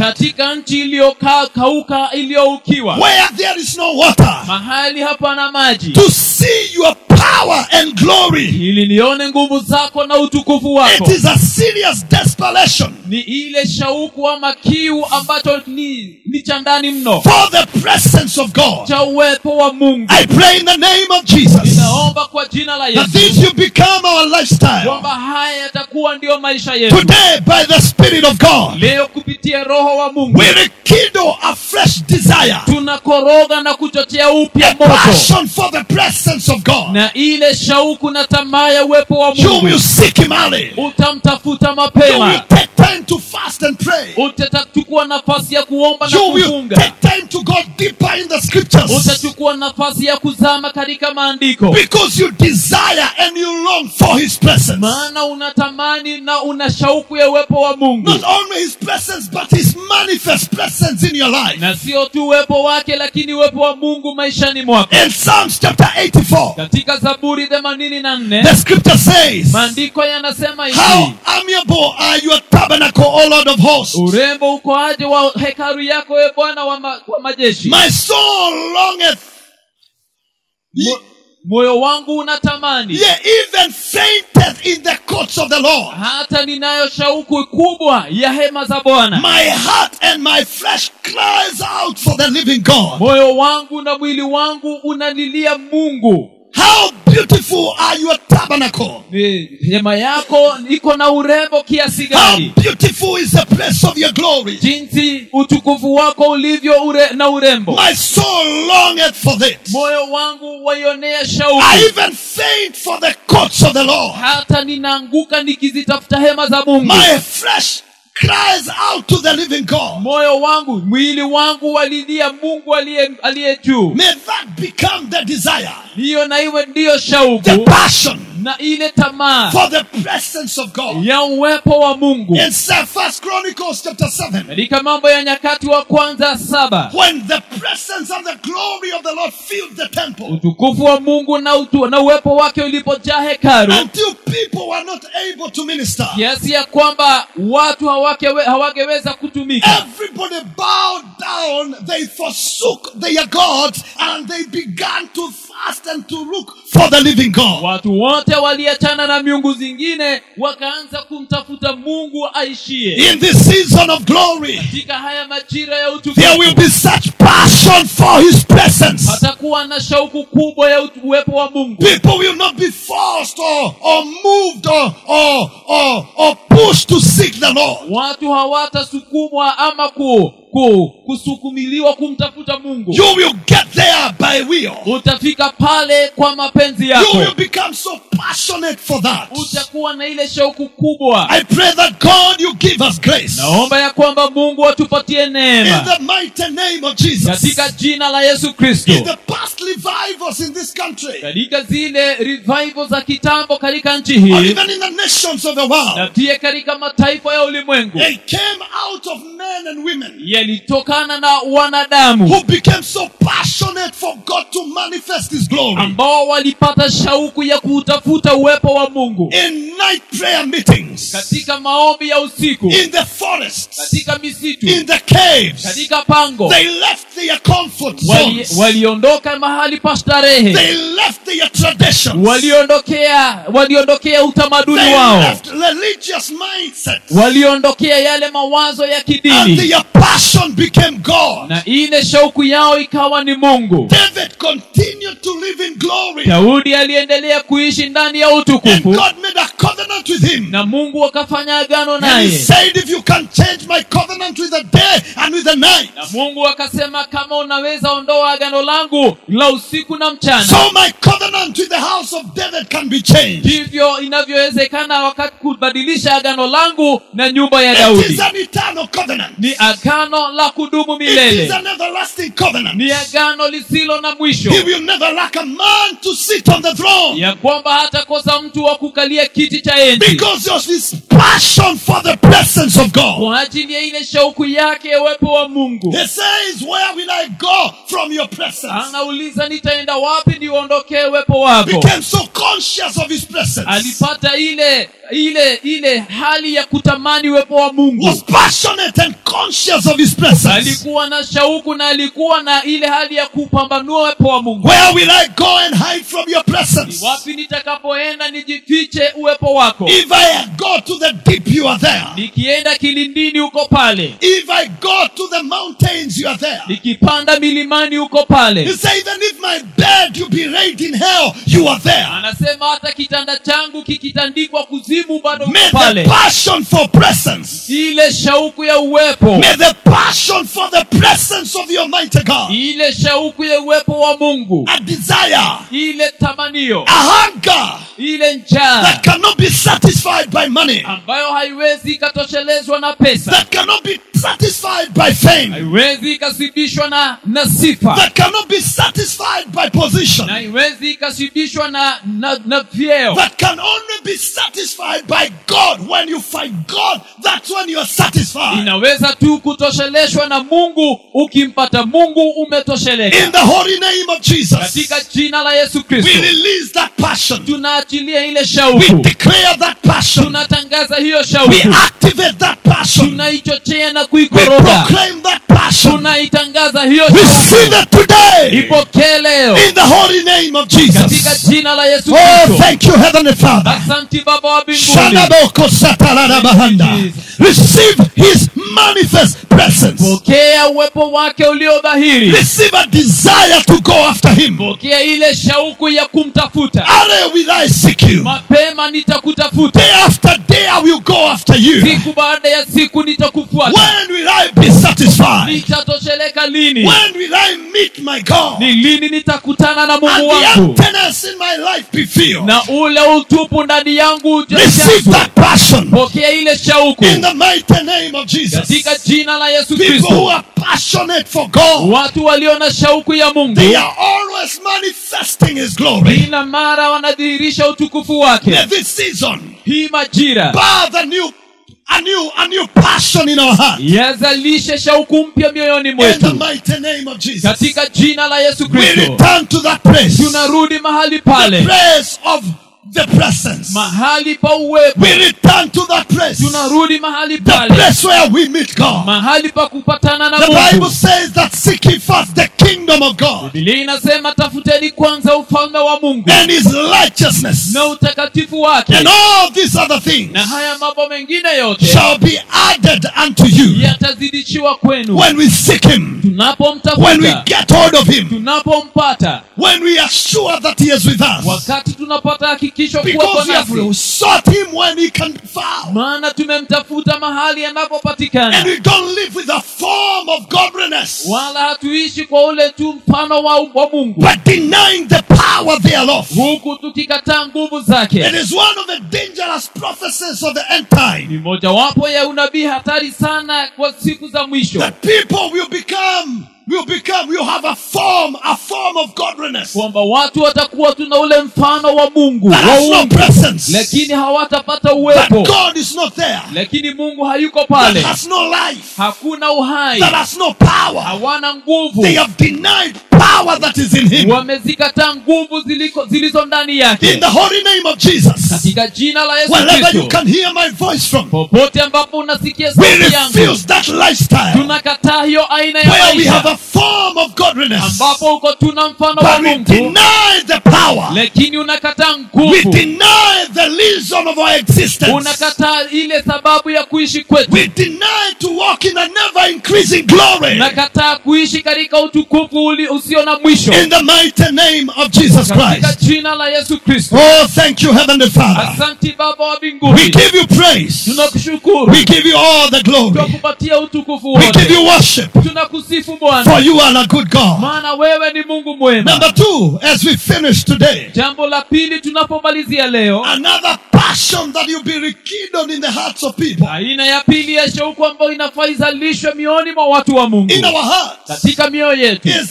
katika nchi iliyokauka iliyoukiwa where there is no water, mahali hapana maji to see your power and glory. ili nione nguvu zako na utukufu wako It is a serious desperation ni ile shauku ama kiu ambacho ni, ni cha ndani mno for the presence of God. cha uwepo wa mungu I pray in the name of Jesus ninaomba kwa jina la that yesu these you become our lifestyle kwamba haya yatakuwa ndiyo maisha yetu today by the Spirit of God. leo kupitia roho wa mungu We rekindle a fresh desire, tunakoroga na kuchochea upya a moto passion for the presence of God. na ile shauku na tamaa ya uwepo wa You mungu will seek Him early. utamtafuta You mapema will take time to fast and pray. utachukua nafasi ya kuomba na You will kufunga take time to go deeper in the scriptures utachukua nafasi ya kuzama katika maandiko because you desire and you long for His presence. maana unatamani na una shauku ya uwepo wa mungu Not only His presence, but His manifest presence in your life. na sio tu uwepo wake lakini uwepo wa mungu maishani mwako In Psalms chapter 84, katika zaburi themanini na nne the scripture says, maandiko yanasema How hivi amiable are your tabernacle, O Lord of hosts. urembo uko aje wa hekalu yako e bwana wa, ma, wa majeshi My soul longeth, Mo- moyo wangu unatamani yea, even fainteth in the courts of the Lord. hata ninayo shauku kubwa ya hema za bwana My heart and my flesh cries out for the living God. moyo wangu na mwili wangu unalilia mungu How beautiful are your tabernacle. Ni- hema yako iko na urembo kiasi How gani beautiful is the place of your glory. jinsi utukufu wako ulivyo ure, na urembo My soul longeth for this. moyo wangu waionea shauku I even faint for the courts of the Lord. hata ninaanguka nikizitafuta hema za mungu My flesh cries out to the living God. moyo wangu mwili wangu walilia mungu aliye aliye juu May that become the desire, hiyo na iwe ndiyo the shauku passion na ile tamaa for the presence of God. ya uwepo wa mungu In First Chronicles chapter 7, katika mambo ya nyakati wa kwanza saba when the presence and the glory of the Lord filled the temple, utukufu wa mungu na, utu, na uwepo wake ulipojaa hekaru until people were not able to minister, kiasi ya kwamba watu hawakewe, hawangeweza kutumika everybody bowed down, they forsook their gods, and they began to fast and to look for the living God. watu wote waliachana na miungu zingine wakaanza kumtafuta mungu aishie In this season of glory, katika haya majira ya there will utukufu be such passion for His presence. patakuwa na shauku kubwa ya utu- uwepo wa mungu People will not be forced or, or moved or, or, or, or pushed to seek the Lord. watu hawatasukumwa ama ku, ku, kusukumiliwa kumtafuta mungu You will get there by will. utafika pale kwa mapenzi You yako will become so passionate for that. utakuwa na ile shauku kubwa I pray that God you give us grace. naomba ya kwamba mungu atupatie In neema the mighty name of Jesus. katika jina la yesu kristo In the past revivals in this country, katika zile revival za kitambo katika nchi or hii even in the nations of the na world, pia katika mataifa ya ulimwengu they came out of men and women yalitokana na wanadamu who became so passionate for God to manifest His glory. ambao walipata shauku ya kuutafuta uwepo wa mungu In night prayer meetings, katika maombi ya usiku in the forests, katika misitu in the caves, katika pango they left their comfort wali, zones. waliondoka mahali pa starehe They left their traditions. waliondokea waliondokea utamaduni They wao left religious mindsets. waliondokea yale mawazo ya And kidini their passion became God. na ile shauku yao ikawa ni mungu David continued to live in glory. daudi aliendelea kuishi ndani ya And utukufu God made a covenant with him. na mungu akafanya agano And he naye said, If you can change my covenant with the day and with the night, na mungu akasema kama unaweza ondoa agano langu la usiku na mchana so my covenant with the house of David can be changed. ndivyo inavyowezekana wakati kubadilisha agano langu na nyumba ya It daudi is an eternal covenant. ni agano la kudumu It is milele an everlasting covenant. ni agano lisilo na mwisho He will never lack a man to sit on the throne ya kwamba hatakosa mtu wa kukalia kiti cha enzi because of his passion for the presence of God. kwa ajili ya ile shauku yake ya uwepo wa mungu He says, Where will I go from your presence? anauliza nitaenda wapi niuondokee uwepo wako Became so conscious of his presence. alipata ile ile ile hali ya kutamani uwepo wa mungu Was passionate and conscious of his presence. alikuwa na shauku na alikuwa na ile hali ya kupambanua uwepo wa mungu Where will I go and hide from your Ni presence? wapi nitakapoenda nijifiche uwepo wako If I go to the deep, you are there. nikienda kilindini uko pale If I go to the mountains, you are there. nikipanda milimani uko He pale said, even if my bed you be laid in hell, you are there. anasema hata kitanda changu kikitandikwa kuzimu bado uko May the pale passion for presence, ile shauku ya uwepo may the passion for the presence of the Almighty God, ile shauku ya uwepo wa mungu a desire, ile tamanio a hunger ile njaa that cannot be satisfied by money, ambayo haiwezi ikatoshelezwa na pesa that cannot be satisfied by fame, haiwezi ikasibishwa na na sifa that cannot be satisfied by position, na haiwezi ikashibishwa na, na na vyeo that can only be satisfied by God. When you find God, that's when you are satisfied. inaweza tu kutosheleshwa na mungu ukimpata mungu umetosheleka In the holy name of Jesus, katika jina la yesu we kristo release that passion. tunaachilia ile We shauku declare that passion. tunatangaza hiyo We shauku activate that passion. tunaichochea na We kuikoroga proclaim that passion. tunaitangaza hiyo Receive shauku it today ipokee leo in the holy name of katika Jesus. jina la yesu Oh, kristo thank you, Heavenly Father. asanti baba wa mbinguni Shanaboko satalabahanda. Receive His manifest presence. pokea uwepo wake ulio dhahiri Receive a desire to go after Him. pokea ile shauku ya kumtafuta Are will I seek you? mapema nitakutafuta Day after day I will go after you. siku baada ya siku nitakufuata When will I be satisfied? nitatosheleka lini When will I meet my God? ni lini nitakutana na And mungu the wangu emptiness in my life be filled. na ule utupu ndani yangu Receive ujazwe. that passion pokea ile shauku in the mighty name of Jesus. katika jina la yesu People who kristo are passionate for God, watu walio na shauku ya mungu they are always manifesting His glory. kila mara wanadhihirisha utukufu wake May this season hii majira birth a new, a new, a new passion in our heart. yazalishe shauku mpya mioyoni In the mwetu mighty name of Jesus, katika jina la yesu we kristo return to that place, tunarudi mahali the pale place of the presence. mahali pa uwepo We return to that place, tunarudi mahali the pale place where we meet God. mahali pa kupatana na The Bible mungu says that seek ye first the kingdom of God bibilia inasema tafuteni kwanza ufalme wa mungu and his righteousness, na utakatifu wake and all these other things na haya mambo mengine yote shall be added unto you yatazidishiwa kwenu when we seek him, when we tunapomtafuta get hold of him, tunapompata when we are sure that he is with us. wakati tunapata hakikisho kuwepo Because we have nasi sought him when he can be found. maana tumemtafuta mahali And anapopatikana we don't live with a form of godliness, wala hatuishi kwa ule tu mfano wa, wa mungu but denying the power thereof. huku tukikataa nguvu zake It is one of the dangerous prophecies of the end time. ni mojawapo ya unabii hatari sana kwa siku za mwisho That people will become, will become, will have a form, a form of godliness kwamba watu watakuwa tuna ule mfano wa mungu that wa has no uungu, presence. lakini hawatapata That uwepo God is not there. lakini mungu hayuko That pale has no life. hakuna uhai That has no power. hawana nguvu They have denied power that is in Him. wamezikataa nguvu ziliko- zilizo ndani In yake the holy name of Jesus. katika jina la yesu Wherever you kristo can hear my voice from, popote ambapo unasikia we sauti yangu refuse that lifestyle tunakataa hiyo aina ya where we have maisha a form of godliness, ambapo uko tuna mfano wa but we mungu deny the power. lakini unakataa We nguvu deny the reason of our existence. unakataa ile sababu ya kuishi kwetu We deny to walk in a never increasing glory. unakataa kuishi katika utukufu uli- usio na mwisho In the mighty name of Jesus katika Christ. jina la yesu kristo Oh, thank you, Heavenly Father. asanti baba wa We mbinguni give you praise. tunakushukuru We give you all the glory. tunakupatia utukufu We give wote you worship. tunakusifu For bwana you are a good God. maana wewe ni mungu mwema Number two, as we finish today, jambo la pili tunapomalizia leo another passion that will be rekindled in the hearts of people. aina ya pili ya shauku ambayo inafaa izalishwe mioni mwa watu wa mungu In our hearts katika mioyo yetu is the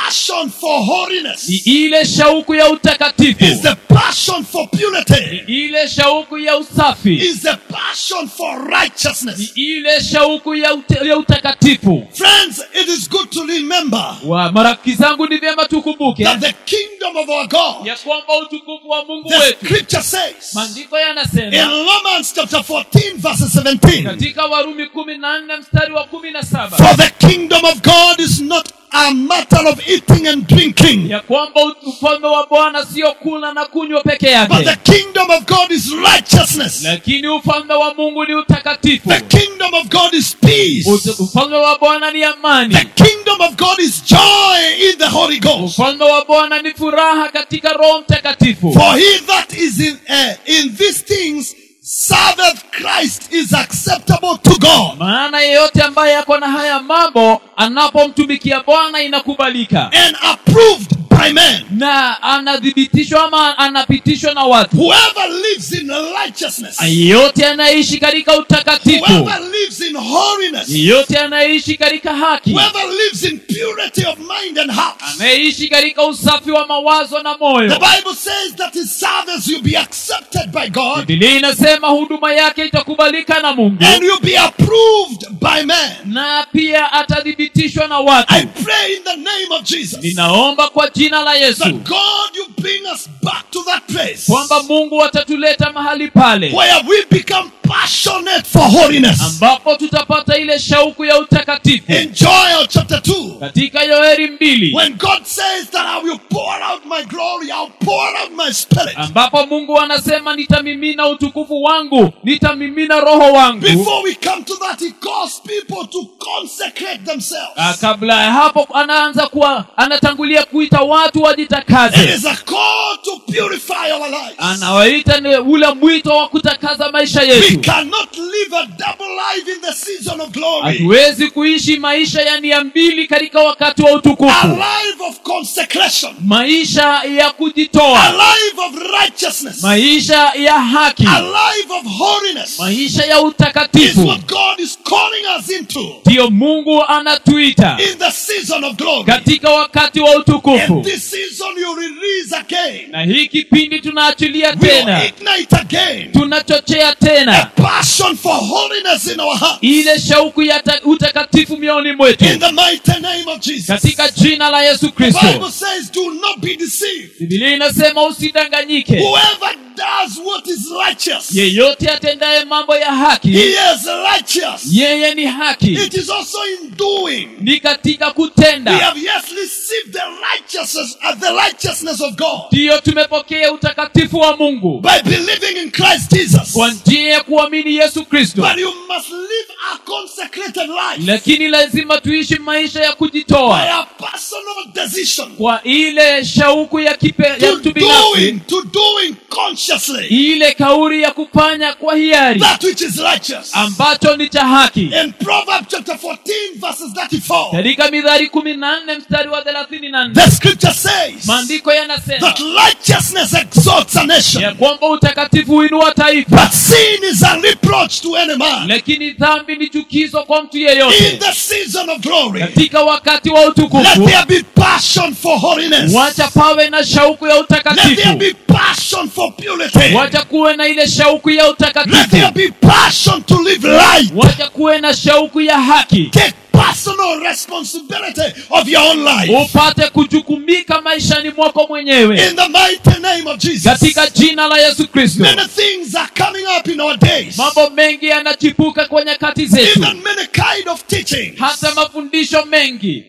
passion for holiness. ni ile shauku ya utakatifu Is the passion for purity. ile shauku ya usafi Is the passion for righteousness. ni ile shauku ya, ute, ya utakatifu Friends, it is good to remember wa marafiki zangu ni vyema tukumbuke that the kingdom of our God, ya kwamba utukufu wa mungu the wetu scripture says maandiko in yanasema Romans chapter 14, verse 17, katika warumi kumi na nne mstari wa kumi na saba for the kingdom of God is not a matter of eating and drinking, ya kwamba ufalme wa bwana sio kula na kunywa peke but yake the kingdom of God is righteousness. lakini ufalme wa mungu ni utakatifu The kingdom of God is peace. Ut- ufalme wa bwana ni amani The kingdom of God is joy in the Holy Ghost. ufalme wa bwana ni furaha katika roho mtakatifu For he that is in, uh, in these things serveth Christ is acceptable to God maana yeyote ambaye ako na haya mambo anapomtumikia bwana inakubalika and approved by men. na anathibitishwa ama anapitishwa na watu Whoever lives in righteousness, yeyote anaishi katika utakatifu whoever lives in holiness, yeyote anaishi katika haki whoever lives in purity of mind and heart. anaishi katika usafi wa mawazo na The moyo Bible says that his service will be accepted by God bibilia inasema huduma yake itakubalika na mungu and will be approved by men. na pia atathibitishwa na watu I pray in the name of Jesus ninaomba kwa jina la yesu that God you bring us back to that place kwamba mungu atatuleta mahali pale where we become passionate for holiness. ambapo tutapata ile shauku ya utakatifu In Joel chapter 2, katika yoeli mbili when God says that I will pour out my glory, I'll pour out my spirit. ambapo mungu anasema nitamimina utukufu wangu nitamimina roho wangu Before we come to that, He calls people to consecrate themselves. Ah, kabla ya hapo anaanza kuwa anatangulia kuita watu It wajitakaze is a call to purify our lives. anawaita ni ule mwito wa kutakaza maisha We yetu cannot live a double life in the season of glory. hatuwezi kuishi maisha ya nia mbili katika wakati wa A utukufu life of consecration. maisha ya A kujitoa life of righteousness. maisha ya haki A life of holiness maisha ya is utakatifu what God is calling us into ndiyo mungu anatuita in the season of glory. katika wakati wa In utukufu this season, you release again. na hii kipindi tunaachilia We'll tena ignite again tunachochea a tena passion for holiness in our heart. ile shauku ya ta- utakatifu mioni mwetu In the mighty name of Jesus. katika jina la yesu The kristo Bible says, do not be deceived. bibilia inasema usidanganyike Whoever does what is righteous, yeyote atendaye mambo ya he haki is righteous. yeye ni haki It is also in doing. ni katika We kutenda have yes received the righteousness, uh, the righteousness of God ndiyo tumepokea utakatifu wa mungu by believing in Christ Jesus. kwa njia ya kuamini yesu kristo But you must live a consecrated life lakini lazima tuishi maisha ya by kujitoa a personal decision kwa ile shauku ya, kipe, ya to mtu binafsi doing, to doing consciously ile kauri ya kufanya kwa hiari that which is righteous. ambacho ni cha haki In Proverbs chapter 14, verses 34, katika midhari kumi na nne mstari wa thelathini na nne the scripture says maandiko yanasema that righteousness exalts a nation, ya kwamba utakatifu huinua taifa but sin is a reproach to any man. lakini dhambi ni chukizo kwa mtu In yeyote the season of glory, katika wakati wa let utukufu there be passion for holiness. wacha pawe na shauku ya Let there utakatifu be passion for purity. wacha kuwe na ile shauku ya Let there utakatifu be passion to live right. wacha kuwe na shauku ya haki Take personal responsibility of your own life. upate kujukumika maishani mwako mwenyewe In the mighty name of Jesus. katika jina la yesu kristo Many things are coming up in our days. mambo mengi yanachipuka kwa nyakati zetu Even many kind of teaching hata mafundisho mengi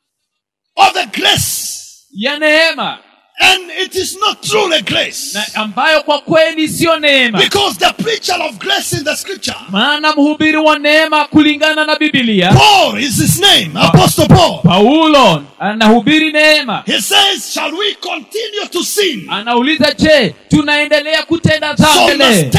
of the grace. ya neema And it is not truly grace. na ambayo kwa kweli siyo neema Because the preacher of grace in the scripture, maana mhubiri wa neema kulingana na bibilia Paul is his name, Apostle Paul. paulo anahubiri neema He says, Shall we continue to sin? anauliza je tunaendelea kutenda So dhambi must le take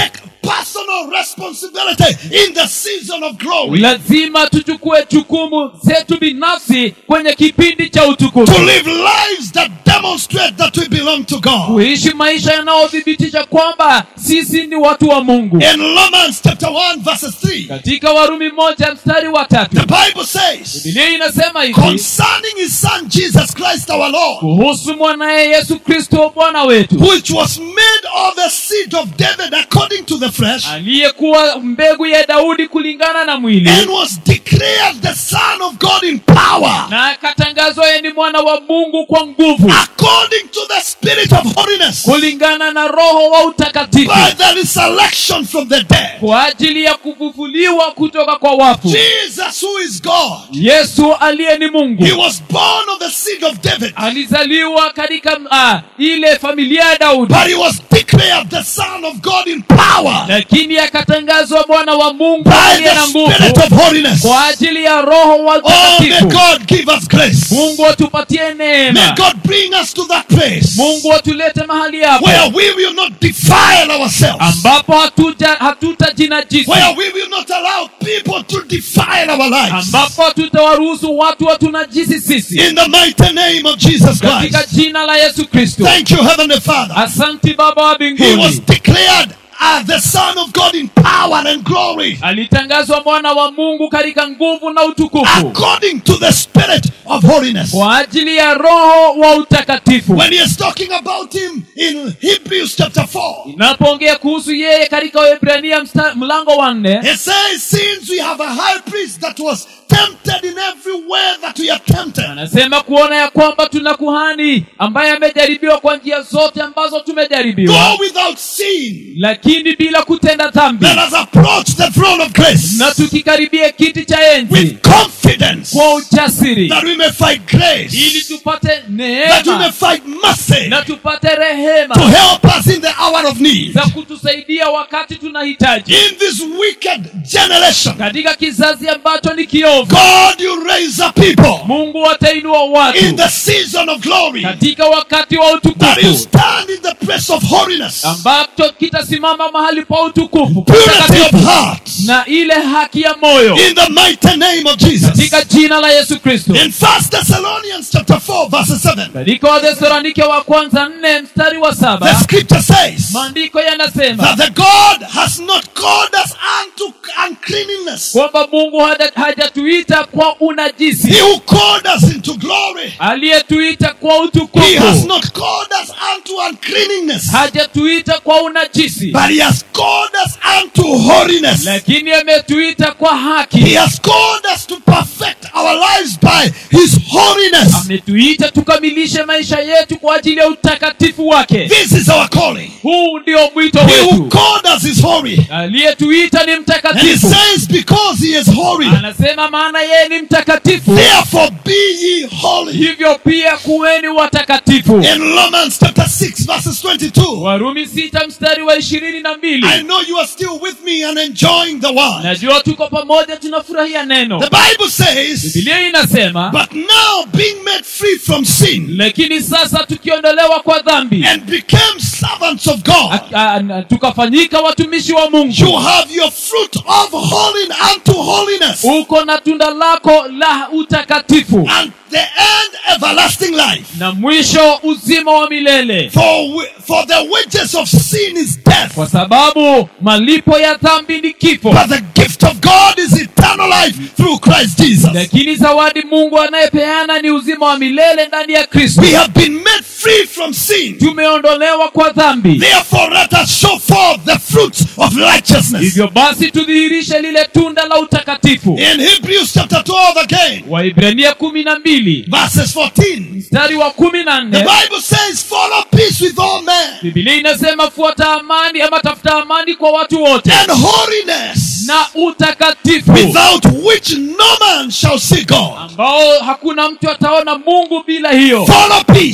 personal responsibility in the season of glory lazima tuchukue jukumu zetu binafsi kwenye kipindi cha to utukufu live lives that demonstrate that we belong to God. kuishi maisha yanayothibitisha kwamba sisi ni watu wa mungu In Romans chapter 1 verses 3, katika warumi moja mstari wa tatu the Bible says, bibilia inasema hivi concerning his son Jesus Christ our Lord, kuhusu mwanaye yesu kristo bwana wetu which was made of the seed of David according to the flesh, aliyekuwa mbegu ya daudi kulingana na mwili and was declared the Son of God in power, na akatangazwa yeye ni mwana wa mungu kwa nguvu according to the Spirit of holiness, kulingana na roho wa utakatifu by the resurrection from the dead. kwa ajili ya kufufuliwa kutoka kwa wafu Jesus, who is God, yesu aliye ni mungu he was born of the seed of David, alizaliwa katika uh, ile familia ya daudi but he was declared the Son of God in power lakini akatangazwa mwana wa mungu by aliye na the nguvu Spirit of holiness. kwa ajili ya roho wa Oh, may utakatifu God give us grace. mungu atupatie May neema God bring us to that place mungu atulete mahali hapo where we will not defile ourselves, ambapo hatuja hatutajinajisi where we will not allow people to defile our lives. ambapo hatutawaruhusu watu watunajisi sisi In the mighty name of Jesus katika Christ. jina la yesu kristo Thank you, Heavenly Father. asanti baba wa He was mbinguni declared as the Son of God in power and glory, alitangazwa mwana wa mungu katika nguvu na utukufu according to the Spirit of holiness. kwa ajili ya roho wa utakatifu When he is talking about him in Hebrews chapter 4, inapoongea kuhusu yeye katika waebrania msta- mlango wa nne It says, since we have a high priest that was tempted in every way that we are tempted, anasema kuona ya kwamba tuna kuhani ambaye amejaribiwa kwa njia zote ambazo tumejaribiwa though without sin, lakini bila kutenda dhambi let us approach the throne of grace na tukikaribia kiti cha enzi with confidence kwa ujasiri that we may find ili grace, tupate that we may neema find mercy na tupate to rehema help us in the hour of need. za kutusaidia wakati tunahitaji In this wicked generation, katika kizazi ambacho ni kiovu God, you raise up people mungu atainua in watu the season of glory katika wakati wa that you utukufu stand in the place of holiness, ambacho kitasimama mahali pa utukufu purity of patakatifu, heart, na ile haki ya moyo in the mighty name of Jesus. katika jina la yesu kristo In First Thessalonians chapter 4, verse 7, katika wathesalonike wa kwanza nne mstari wa the saba scripture says maandiko yanasema that the God has not called us unto uncleanness. kwamba mungu hada- hajatuita kwa unajisi He who called us into glory, aliyetuita kwa he has utukufu not called us unto uncleanness, hajatuita kwa unajisi but he has called us unto holiness. lakini ametuita kwa He haki has called us to perfect our lives by his holiness. ametuita tukamilishe maisha yetu kwa ajili ya utakatifu wake This is our calling. huu ndio mwito He who wetu called us is holy. aliyetuita ni And he mtakatifu says, because he is holy, anasema maana yeye ni mtakatifu therefore be ye holy. hivyo pia kuweni watakatifu In Romans chapter 6, verses 22. warumi sita mstari wa ishirini na mbili I know you are still with me and enjoying the word. najua tuko pamoja tunafurahia neno The Bible says, bibilia inasema but now being made free from sin lakini sasa tukiondolewa kwa dhambi and became servants of God, a- a- a- tukafanyika watumishi wa you mungu have your fruit of holiness unto holiness uko na tunda lako la utakatifu and the end everlasting life. na mwisho uzima wa milele For, wi- for the wages of sin is death, kwa sababu malipo ya dhambi ni kifo but the gift of God is eternal life through Christ Jesus. lakini zawadi mungu anayepeana ni uzima wa milele ndani ya kristo We have been made free from sin. tumeondolewa kwa dhambi Therefore, let us show forth the fruits of righteousness. hivyo basi tudhihirishe lile tunda la utakatifu In Hebrews chapter 12 again, waibrania kumi na mbili verses 14, mstari wa kumi na the nne Bible says, Follow peace with all men bibilia inasema fuata amani ama tafuta amani kwa watu wote and holiness, na utakatifu without which no man shall see God. ambao hakuna mtu ataona mungu bila hiyo Follow peace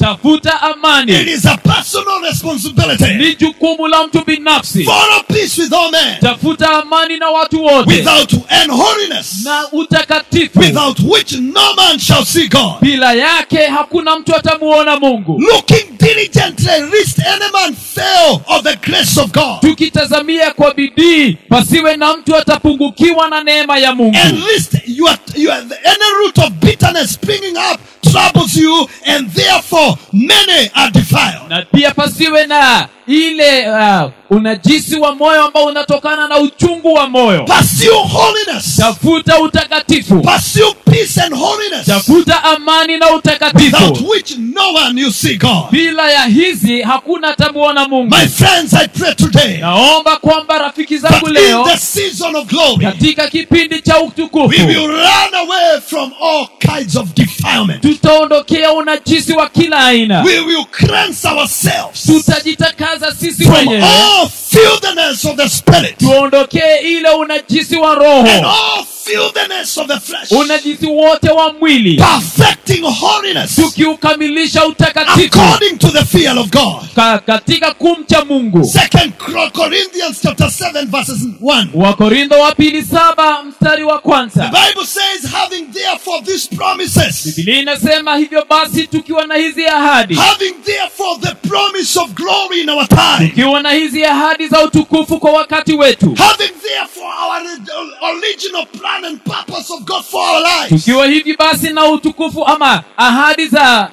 tafuta It amani is a personal responsibility. ni jukumu la mtu binafsi Follow peace with all men. tafuta amani na watu wote Without and holiness. na utakatifu Without which no man shall see God. bila yake hakuna mtu atamuona mungu Looking diligently, lest any man fail of the grace of God. tukitazamia kwa bidii pasiwe na mtu atapungukiwa na neema ya mungu And lest you are, you are any root of bitterness springing up troubles you, and therefore many are defiled. na pia pasiwe na ile uh, unajisi wa moyo ambao unatokana na uchungu wa moyo Pursue holiness. tafuta utakatifu Pursue peace and holiness. tafuta amani na Without utakatifu which no one you see God. bila ya hizi hakuna atamuona mungu My friends, I pray today naomba kwamba rafiki that zangu in leo the season of glory, katika kipindi cha we utukufu will run away from all kinds of defilement. tutaondokea unajisi wa kila aina We will cleanse ourselves tutajitakaza sisi from wenyewe all filthiness of the spirit tuondokee ile unajisi wa and roho all filthiness of the flesh, unajisi wote wa mwili perfecting holiness tukiukamilisha utakatifu according to the fear of God. ka, katika kumcha mungu Second Corinthians chapter 7 verses 1. wakorintho wa pili saba mstari wa The kwanza Bible says, having therefore these promises, bibilia inasema hivyo basi tukiwa na hizi ahadi having therefore the promise of glory in our time, tukiwa na hizi ahadi za utukufu kwa wakati wetu having therefore our ori- original plan and purpose of God for our lives, tukiwa hivi basi na utukufu ama ahadi za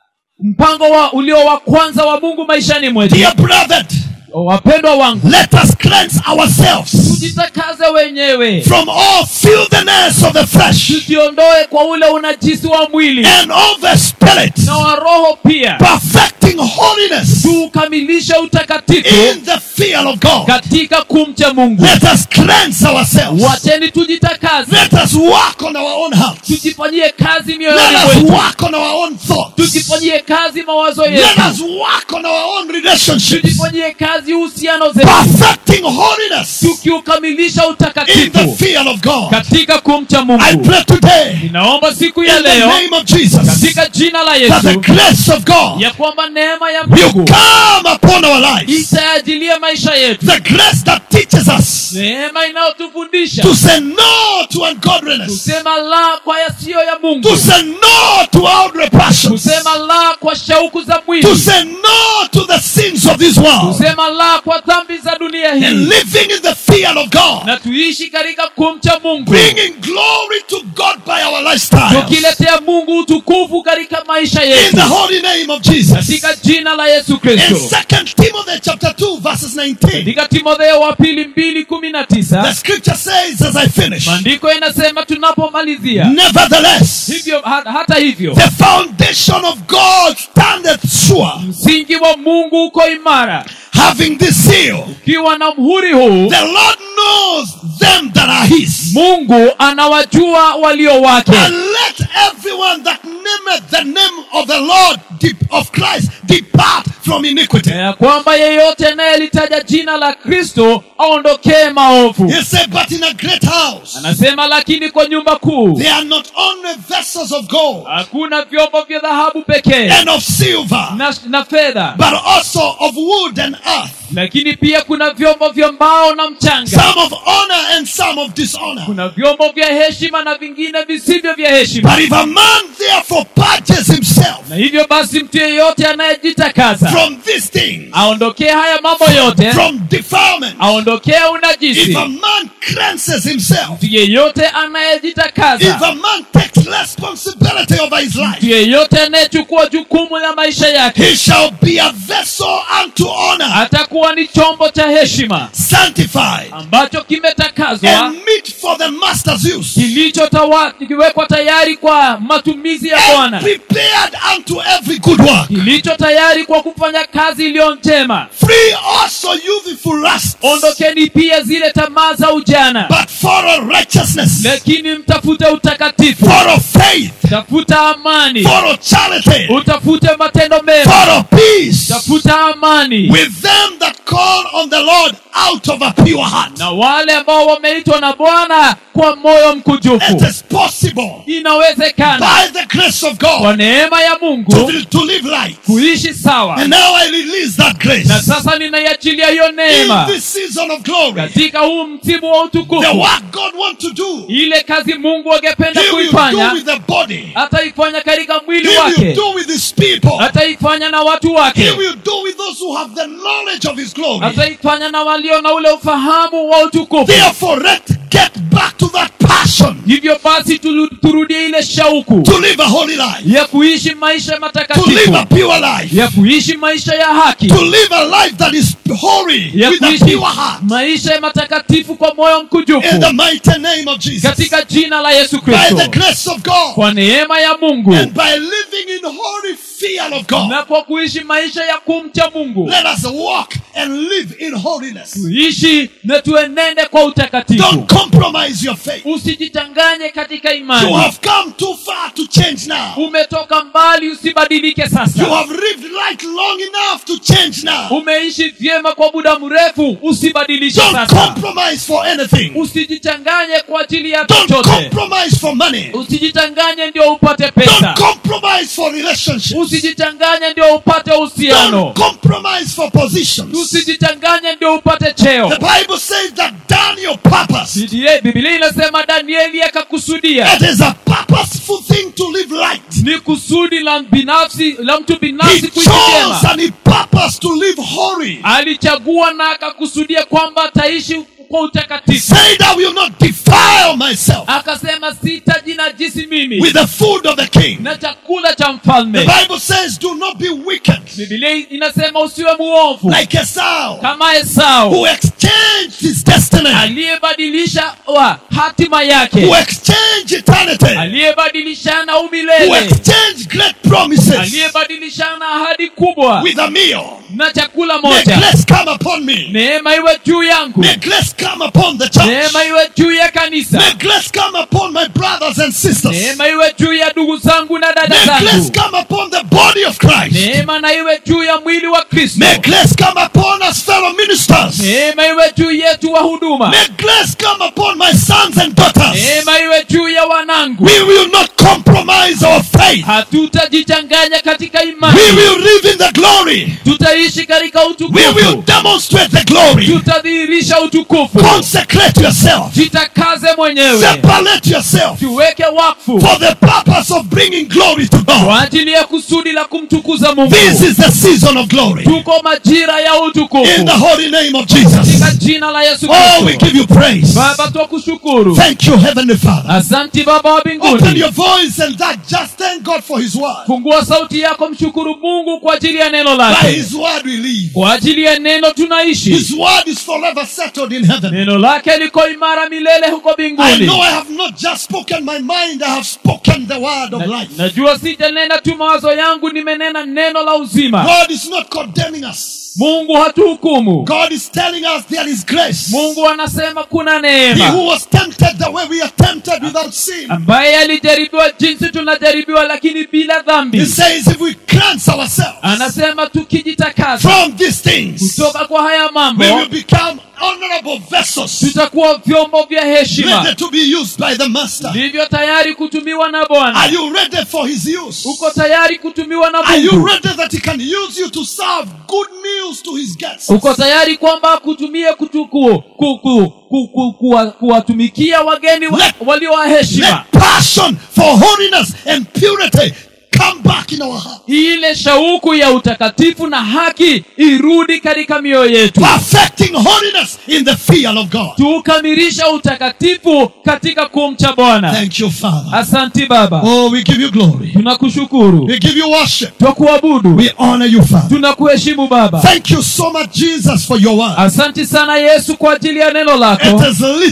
mpango wa ulio wa kwanza wa mungu maishani mwetu dear brother, wapendwa wangu let us cleanse ourselves tujitakaze wenyewe from all filthiness of the flesh tusiondoe kwa ule unajisi wa mwili and of the spirit, na wa roho pia perfecting holiness tuukamilishe utakatifu in the fear of God. katika kumcha mungu Let us cleanse ourselves. wacheni tujitakaze Let us work on our own hearts. tujifanyie kazi mioyoni Let us mwetu work on our own thoughts. tujifanyie kazi mawazo Let yetu us work on our own relationships. tujifanyie kazi uhusiano zetu Perfecting holiness tukiukamilisha in the utakatifu fear of God. katika kumcha I mungu pray today ninaomba siku ya in the leo name of Jesus katika jina la that the yesu grace of God ya kwamba neema ya will mungu come upon our lives. itaajilia maisha yetu The grace that teaches us neema inayotufundisha to say no to ungodliness, kusema la kwa yasiyo ya mungu to say no to outward passions, kusema la kwa shauku za to mwili say no to the sins of this world, kusema la kwa dhambi za dunia and hii living in the fear of God, na tuishi katika kumcha mungu bringing glory to God by our lifestyle. tukiletea mungu utukufu katika maisha In yetu the holy name of Jesus. katika jina la yesu In kristo 2 Timothy chapter 2 verses 19, katika timotheo wa pili mbili kumi na the tisa scripture says as I finish, maandiko inasema tunapomalizia nevertheless, hivyo ha, hata hivyo the foundation of God standeth sure, msingi wa mungu uko imara having this seal. ukiwa na mhuri huu The Lord knows them that are his. mungu anawajua walio wake And let everyone that nameth the name of the Lord de- of Christ depart from iniquity. ya kwamba yeyote anayelitaja jina la kristo aondokee maovu He said, but in a great house, anasema lakini kwa nyumba kuu there are not only vessels of gold hakuna vyombo vya dhahabu pekee and of silver, na, na fedha but also of wood and earth, lakini pia kuna vyombo vya mbao na mchanga some of honor and some of dishonor. kuna vyombo vya heshima na vingine visivyo vya heshima But if a man therefore purges himself na hivyo basi mtu yeyote anayejitakaza from these things, aondokee haya mambo yote from defilement, aondokee if unajisi a man cleanses himself, mtu yeyote if anayejitakaza a man takes responsibility over his mtu life, yeyote anayechukua jukumu la maisha yake he shall be a vessel unto honor, atakuwa ni chombo cha heshima sanctified, ambacho kimetakazwa and meet for the master's use, kilichotawa- kikiwekwa tayari kwa matumizi ya and bwana prepared unto every good work. kilicho tayari kwa kufanya kazi iliyo njema Free also youthful lusts, ondokeni pia zile tamaa za ujana but follow righteousness, lakini mtafute utakatifu follow faith, tafuta amani follow charity, utafute matendo mema follow peace tafuta amani with them that call on the Lord out of a pure heart. na wale ambao wameitwa na bwana kwa moyo It mkujufu is possible inawezekana by the grace of kwa God neema ya to, mungu to live right. kuishi sawa And now I release that grace na sasa ninaiachilia hiyo in neema this season of glory. katika huu msimu wa The utukufu work God wants to do, ile kazi mungu angependa He will do kuifanya with the body. ataifanya katika mwili He will wake do with His people. ataifanya na watu He wake will do with those who have the knowledge of His glory. ataifanya na walio na ule ufahamu wa utukufu Therefore, let's get back to that passion hivyo basi tulu- turudie ile shauku to live a holy life, ya kuishi maisha to live matakatifu a pure life, ya kuishi maisha ya haki to live a life that is holy ya with a kuishi pure heart. maisha ya matakatifu kwa moyo In mkujufu the mighty name of Jesus. katika jina la yesu By the kristo grace of God. kwa neema ya mungu And by living in holy fear of God. na kwa kuishi maisha ya kumcha mungu Let us walk and live in holiness. tuishi na tuenende kwa utakatifu Don't compromise your faith. usijichanganye katika You imani have come too far to change now. umetoka mbali usibadilike You sasa have lived life long enough to change now. umeishi vyema kwa muda mrefu usibadilishe Don't sasa compromise for anything. usijichanganye kwa ajili ya Don't chochote compromise for money. usijichanganye ndio upate pesa Don't compromise for relationships. usijichanganye ndio upate uhusiano Don't compromise for positions. usijichanganye ndio upate cheo The Bible says that Daniel purpose. Biblia- biblia inasema danieli akakusudia It is a purposeful thing to live right. ni kusudi la binafsi la mtu He binafsi kuishi vyema chose and he purposed to live holy. alichagua na akakusudia kwamba ataishi kwa utakatifu Said, I will not defile myself akasema sitajinajisi mimi with the food of the king. na chakula cha The mfalme Bible says, do not be wicked bibilia inasema usiwe muovu like Esau, kama esau who exchanged his destiny, aliyebadilisha wa hatima yake who exchanged eternity, aliyebadilishana who umilele exchanged great promises aliyebadilishana ahadi kubwa with a meal. na chakula May moja grace come upon me. neema iwe juu yangu May grace come upon the church. neema iwe juu ya kanisa May grace come upon my brothers and sisters. neema iwe juu ya ndugu zangu na dada May grace zangu come upon the body of Christ. neema na iwe juu ya mwili wa kristo May grace come upon us, fellow ministers. neema iwe juu yetu wa huduma May grace come upon my sons and daughters. neema iwe juu ya wanangu We will not compromise our faith. hatutajichanganya katika We imani will live in the glory. tutaishi katika We will utukufu demonstrate the glory. tutadhihirisha utukufu Consecrate yourself. jitakaze mwenyewe Separate yourself tuweke wakfu for the purpose of bringing glory to God. kwa ajili ya kusudi la kumtukuza mungu This is the season of glory. tuko majira ya In utukufu the holy name of katika Jesus. jina la yesu Oh, we kristo give you praise. baba twakushukuru Thank you, Heavenly Father. asanti baba wa Open mbinguni your voice and that just thank God for His word. fungua sauti yako mshukuru mungu kwa ajili ya neno By lake His word we live. kwa ajili ya neno tunaishi His word is forever settled in heaven. neno lake liko imara milele huko I mbinguni know I have not just spoken my mind, I have spoken the word of Na- life. najua sijanena tu mawazo yangu nimenena neno la uzima God is not condemning us. mungu hatuhukumu God is telling us there is grace. mungu anasema kuna He neema who was tempted the way we are tempted without sin. ambaye alijaribiwa jinsi tunajaribiwa lakini bila He dhambi says if we cleanse ourselves anasema tukijitakasa from these things, kutoka kwa haya mambo we will become honorable vessels tutakuwa vyombo vya heshima ready to be used by the Master. ndivyo tayari kutumiwa na Are bwana you ready for His use? uko tayari kutumiwa na Are you mungu ready that He can use you to serve good meals to His guests? uko tayari kwamba akutumie kutuku ku, ku, ku, ku, kuwa- kuwatumikia wageni wa, Let- walio wa heshima Let passion for holiness and purity come back in our heart. ile shauku ya utakatifu na haki irudi katika mioyo yetu Perfecting holiness in the fear of God. tukamilisha utakatifu katika kumcha bwana Thank you, Father. asanti baba Oh, we give you glory. tunakushukuru We give you worship. twakuabudu We honor you, Father. tunakuheshimu baba Thank you so much, Jesus, for your word. asanti sana yesu kwa ajili ya neno It lako is written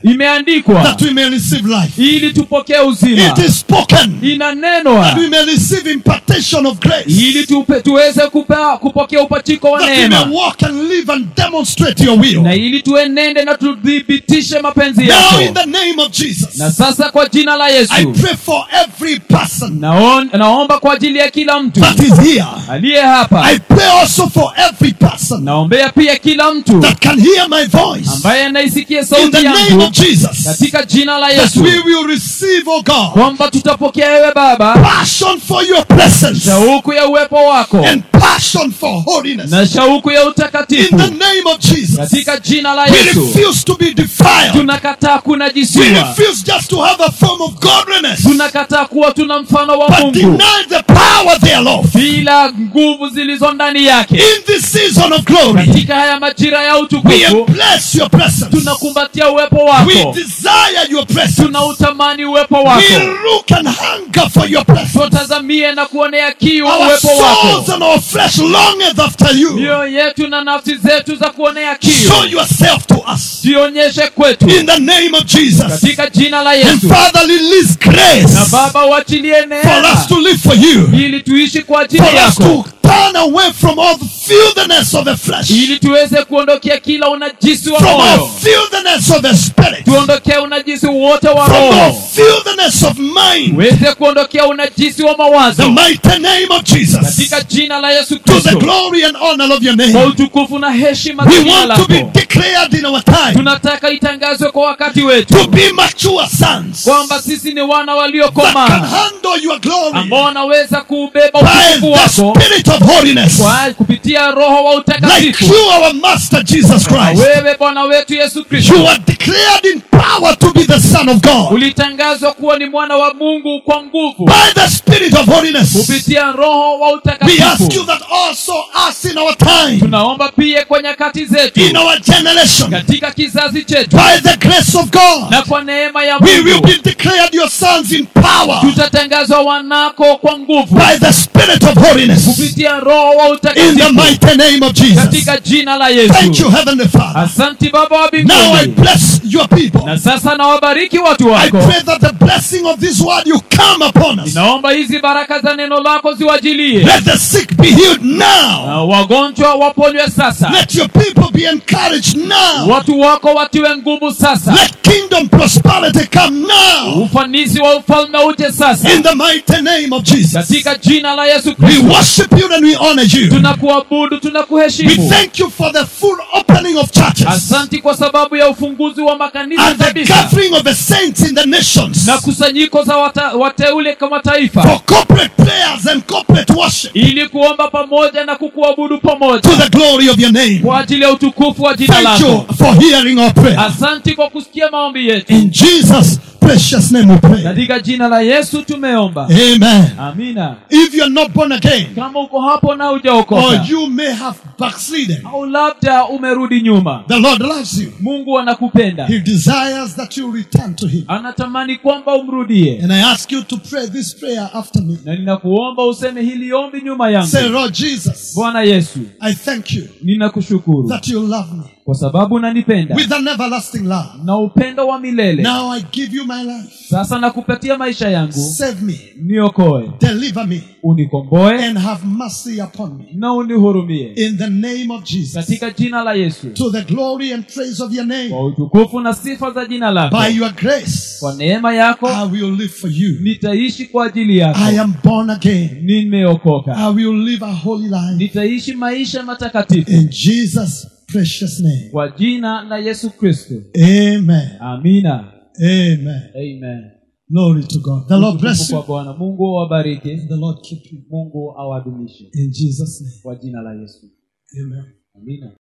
imeandikwa that we may receive life. ili tupokee uzima It is spoken inanenwa that we may receive impartation of grace. ili tupe, tuweze kupa, kupokea upachiko wa That we neema may walk and live and demonstrate your will. na ili tuenende na tuthibitishe mapenzi Now, yako in the name of Jesus, na sasa kwa jina la I yesu pray for every person naon, naomba kwa ajili ya kila mtu that is here. aliye hapa I pray also for every person naombea pia kila mtu that can hear my voice. ambaye anaisikia In sauti the name yangu of Jesus, katika jina la that yesu we will receive, oh God, kwamba tutapokea wewe baba passion for your presence shauku ya uwepo wako and passion for holiness. na shauku ya In utakatifu the name of Jesus, katika jina la we yesu refuse to be defiled. tunakataa We kunajisiwa refuse just to have a form of godliness, tunakataa kuwa tuna mfano wa but mungu deny the power thereof. bila nguvu zilizo ndani yake In this season of glory, katika haya majira ya we utukufu embrace your presence. tunakumbatia uwepo We wako desire your presence. tunautamani uwepo We wako look and hunger for your presence. tutazamie na kuonea kiu Our uwepo souls wako and our flesh longeth after you. mioyo yetu na nafsi zetu za kuonea kiu Show yourself to us. jionyeshe kwetu In the name of Jesus. katika jina la And yesu Father, release grace na baba uachilie for us neema to live for you. ili tuishi kwa ajili For us yako to turn away from all the filthiness of the flesh. ili tuweze kuondokea kila unajisi wa From all moyo filthiness of the spirit. tuondokee unajisi wote wa From all roho filthiness of mind. uweze kuondokea unajisi wa The mawazo mighty name of Jesus. katika jina la yesu To the kristo glory and honor of your kwa name. utukufu na heshima za We jina want to be lako declared in our time tunataka itangazwe kwa wakati to wetu be mature sons kwamba sisi ni wana that can waliokomaa handle your glory ambao wanaweza kuubeba by utukufu the wako spirit of holiness. kwa kupitia roho wa Like utakatifu you, our Master Jesus Na Christ. wewe bwana wetu yesu kristo You are declared in power to be the Son of God ulitangazwa kuwa ni mwana wa mungu kwa nguvu by the Spirit of holiness. kupitia roho wa We ask you utakatifu that also us in our time, tunaomba pia kwa nyakati zetu in our generation, katika kizazi chetu by the grace of God, na kwa neema ya we will mungu be declared your sons in power tutatangazwa wanako kwa nguvu by the Spirit of holiness kupitia roho wa in the utakatifu mighty name of Jesus. katika jina la Thank yesu you, Heavenly Father. asanti baba wa Now I mbinguni bless your people. na sasa nawabariki watu I wako pray that the blessing of this word you come upon us. naomba hizi baraka za neno lako ziwajilie Let the sick be healed now. na wagonjwa waponywe sasa Let your people be encouraged now. watu wako watiwe nguvu sasa Let kingdom prosperity come now. ufanisi wa ufalme uje sasa In the mighty name of Jesus. katika jina la yesu We kristo worship you and we honor you. tunakuabudu We tunakuheshimu thank you for the full opening of churches asanti kwa sababu ya ufunguzi wa makanisa and the kabisa gathering of the saints in the nations na kusanyiko za wata, wateule kama taifa for corporate prayers and corporate worship ili kuomba pamoja na kukuabudu to pamoja the glory of your name. kwa ajili ya utukufu wa jina Thank you lako for hearing our prayer. asanti kwa kusikia maombi yetu In Jesus' precious name we pray. katika jina la yesu tumeomba Amen. amina If you are not born again, kama uko hapo na or ujaokoka you may have backslidden, au labda umerudi nyuma the Lord loves you. mungu anakupenda He desires that you return to Him. anatamani kwamba umrudie And I ask you to pray this prayer after me. na ninakuomba useme hili ombi nyuma yangu Say, Lord Jesus, bwana yesu I thank you ninakushukuru that you love me kwa sababu unanipenda with an everlasting love. na upendo wa milele Now I give you my life. sasa nakupatia maisha yangu Save me, niokoe deliver me, unikomboe and have mercy upon me. na unihurumie In the name of Jesus. katika jina la yesu To the glory and praise of your name. kwa utukufu na sifa za jina lako By your grace, kwa neema yako I will live for you. nitaishi kwa ajili yako I am born again. nimeokoka I will live a holy life. nitaishi maisha matakatifu In Jesus' precious name. kwa jina la yesu kristo Amen. amina Amen. amen Glory to God. The Lord bless Utukufu you. kwa bwana mungu awabariki The Lord keep you. mungu awadumishe In Jesus' name. kwa jina la yesu Amen. amina